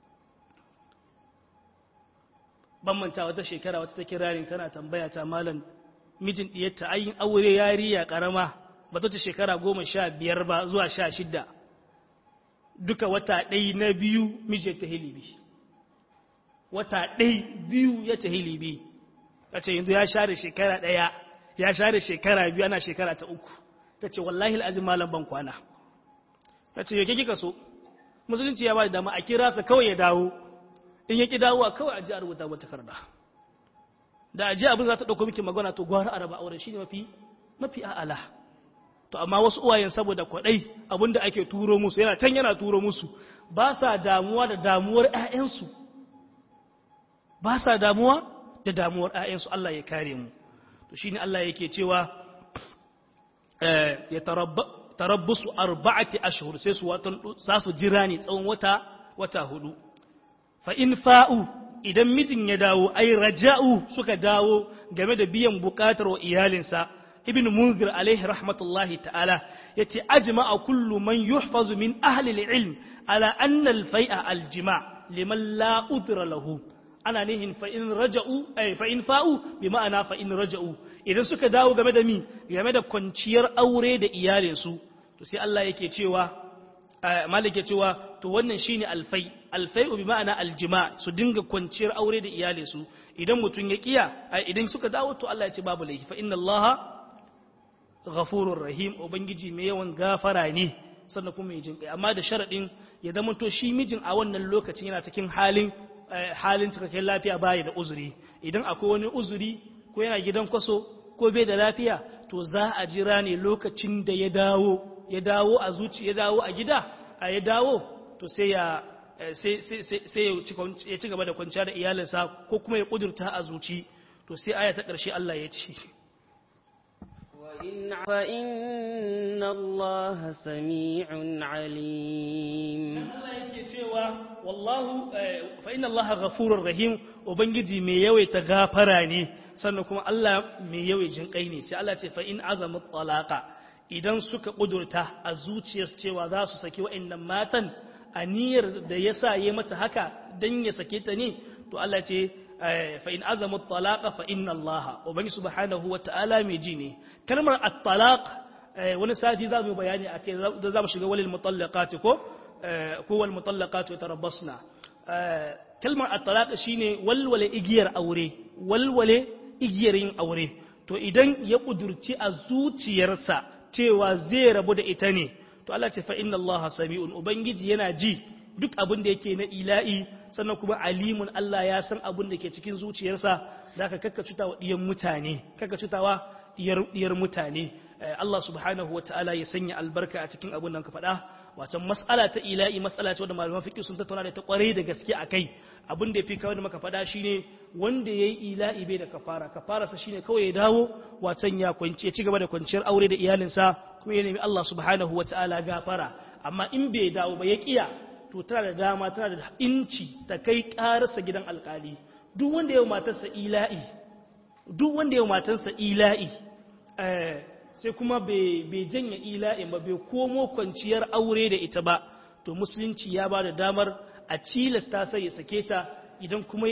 ban manta wata shekara wata ta kirarin tana tambaya ta malam mijin ɗiyarta ayin aure yariya ƙarama ba ta shekara goma sha biyar ba zuwa sha shidda duka wata ɗai na biyu mijin ta hilibi wata ɗai biyu ya ta hilibi ta ce yanzu ya share shekara ɗaya ya share shekara biyu ana shekara ta uku ta ce wallahi al'azim malam ban kwana ta ce yake kika so musulunci ya ba da dama a kira sa kawai ya dawo in ya ki dawowa kawai a ji a rubuta wata karda da aje abin za ta ɗauko miki magana to gwara araba aure shi ne mafi mafi a'ala to amma wasu uwayen saboda kwaɗai abin da ake turo musu yana can yana turo musu ba sa damuwa da damuwar ‘ya'yansu ba sa damuwa da damuwar ‘ya'yansu Allah ya kare mu to shi ne Allah yake cewa ya tarabbusu arba'ati ashhur sai su watan za su jira ne tsawon wata wata hudu fa in fa'u idan mijin ya dawo ai raja'u suka dawo game da biyan bukatar wa iyalinsa ibn munzir alaihi rahmatullahi ta'ala yace ajma'a kullu man yuhfazu min ahli al-ilm ala anna al-fai'a al-jima' liman la udra lahu ana nihin fa in raja'u ay fa in fa'u bi ma'ana fa in raja'u idan suka dawo game da mi game da kwanciyar aure da iyalinsu to sai Allah yake cewa malik ya cewa to wannan shine alfai alfai bi ma'ana aljima su dinga kwanciyar aure da iyalinsu idan mutum ya kiya idan suka dawo to Allah ya ce babu laifi fa inna Allah ghafurur rahim ubangiji mai yawan gafara ne sannan kuma mai jinkai amma da sharadin ya zama to shi mijin a wannan lokacin yana cikin halin halin cikakken lafiya baya da uzuri idan akwai wani uzuri ko yana gidan kwaso ko bai da lafiya to za a jira ne lokacin da ya dawo ya dawo a zuci ya dawo a gida a ya dawo to sai ya sai ya ci gaba da kwanciya da iyalinsa ko kuma ya kudurta a zuci to sai aya ta ƙarshe Allah ya ce فإن الله سميع عليم Allah yake cewa wallahu fa inna Allah ghafurur rahim ubangiji mai yawaita gafara ne sannan kuma Allah mai yawaicin kai ne sai Allah ce fa in azamu talaqa idan suka kudurta a zuciyarsu cewa za su saki wa'annan matan a niyyar da ya sa yi mata haka don ya sake ta ne to Allah ce fa in azamu talaqa fa inna Allah ubangi subhanahu wa ta'ala mai ji ne kalmar at-talaq wani sati za mu bayani akai da za mu shiga walil mutallaqati ko ko wal mutallaqatu yatarabbasna kalmar at-talaq shine walwale igiyar aure walwale igiyar yin aure to idan ya kudurci a zuciyarsa cewa zai rabu da ita ne to Allah ce fa inna Allah sami'un ubangiji yana ji duk abin da yake na ila'i sannan kuma alimun Allah ya san abin da ke cikin zuciyarsa zaka kakka cutawa diyan mutane kakka cutawa diyar mutane Allah subhanahu wa ta'ala ya sanya albarka a cikin abin da ka faɗa wacan mas'ala ta ila'i mas'ala ce wanda malaman fiqh sun tattauna da ta kwarai da gaske akai abin da yafi kawai da muka faɗa shine wanda yayi ila'i bai da kafara kafara sa shine kawai ya dawo wacan ya kwance ya ci gaba da kwanciyar aure da iyalinsa kuma ya nemi Allah subhanahu wa ta'ala gafara amma in bai dawo ba ya kiya to tana da dama tana da inci ta kai karasa gidan alkali duk wanda yau matarsa ila'i duk wanda yau matarsa ila'i sai kuma bai janya ila'in ba bai komo kwanciyar aure da ita ba to musulunci ya ba da damar a cilasta sai ya sake ta idan kuma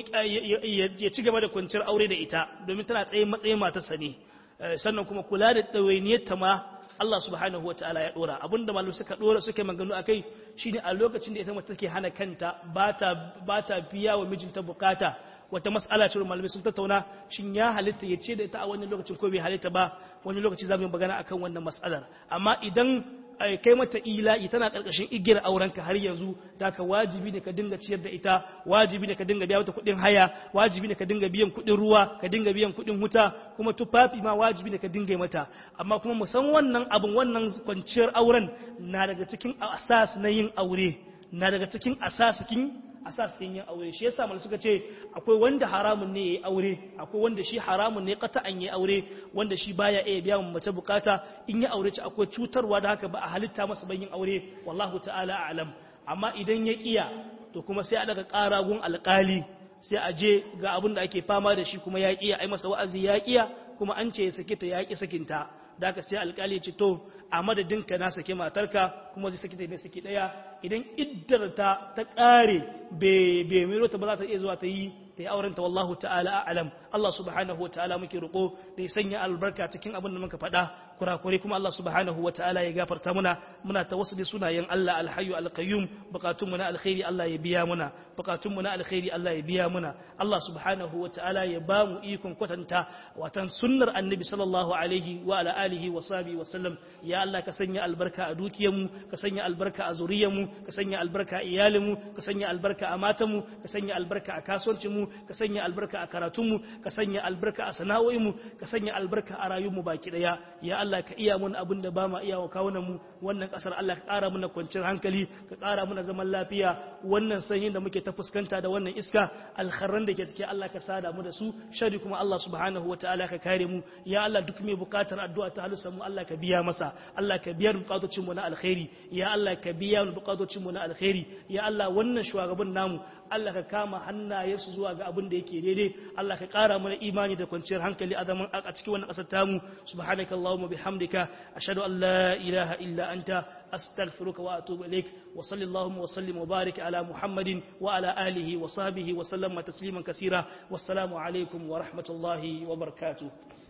ya ci gaba da kwanciyar aure da ita domin tana tsayin matsayin matarsa ne sannan kuma kula da ɗawainiyar ta ma Allah subhanahu wa ta'ala ya dora abinda malu suka dora suka maganu akai shine a lokacin da ita mace take hana kanta bata bata biya wa mijinta bukata wata mas'ala ce malamai sun tattauna shin ya halitta ya ce da ita a wannan lokacin ko bai halitta ba wani lokaci za mu yi magana akan wannan mas'alar amma idan kai mata ila'i tana karkashin igiyar aurenka har yanzu da ka wajibi ne ka dinga ciyar da ita wajibi ne ka dinga biya mata kuɗin haya wajibi ne ka dinga biyan kuɗin ruwa ka dinga biyan kuɗin wuta kuma tufafi ma wajibi ne ka dinga mata amma kuma musan wannan abin wannan kwanciyar auren na daga cikin asas na yin aure na daga cikin asasikin asasikin yin aure shi yasa mal suka ce akwai wanda haramun ne yayi aure akwai wanda shi haramun ne kata an yi aure wanda shi baya iya biya mace bukata in ya aure ci akwai cutarwa da haka ba a halitta masa ban yin aure wallahu ta'ala a'lam amma idan ya kiya to kuma sai a daga ƙara gun alƙali sai a je ga abin da ake fama da shi kuma ya kiya ai masa wa'azi ya kiya kuma an ce ya sake ta ya ki sakinta da aka sai alƙali ya ce to a madadinka na sake matarka kuma zai sake ta ne sake ɗaya idan iddar ta ta ƙare bai miro ta ba za ta iya zuwa ta yi ta yi aurenta wallahu ta'ala a'lam Allah subhanahu wa ta'ala muke roƙo da ya sanya albarka cikin abin da muka faɗa kurakure kuma Allah subhanahu wa ta'ala ya gafarta muna muna tawassuli sunayen Allah alhayyu alqayyum bukatun mu na alkhairi Allah ya biya muna bukatun mu na alkhairi Allah ya biya muna Allah subhanahu wa ta'ala ya ba mu ikon kwatanta watan sunnar annabi sallallahu alaihi wa ala alihi wa sahbihi wa sallam ya Allah ka sanya albarka a dukiyar mu ka sanya albarka a zuriyar mu ka sanya albarka a iyalin mu ka sanya albarka a matan mu ka sanya albarka a kasuwancin mu ka sanya albarka a karatun mu ka sanya albarka a sana'o'in mu ka sanya albarka a rayuwar mu baki daya ya Allah ka iya mun abin da ba ma iya wa kawunan mu wannan kasar Allah ka ƙara mana kwanciyar hankali ka ƙara mana zaman lafiya wannan sanyin da muke ta fuskanta da wannan iska alkharran da ke cike Allah ka sada mu da su shari kuma Allah subhanahu wataala ka kare mu ya Allah duk mai bukatar addu'a ta halusa mu Allah ka biya masa Allah ka biya bukatocin mu na alkhairi ya Allah ka biya bukatocin mu na alkhairi ya Allah wannan shugaban namu Allah ka kama hannayensu zuwa ga abin da yake daidai Allah ka ƙara mana imani da kwanciyar hankali a zaman a cikin wannan ƙasar tamu subhanaka allahumma bihamdika ashhadu an la ilaha illa anta astaghfiruka wa atubu ilaik wa sallallahu wa sallim wa barik ala muhammadin wa ala alihi wa sahbihi wa sallama tasliman kaseera wassalamu alaikum wa rahmatullahi wa barakatuh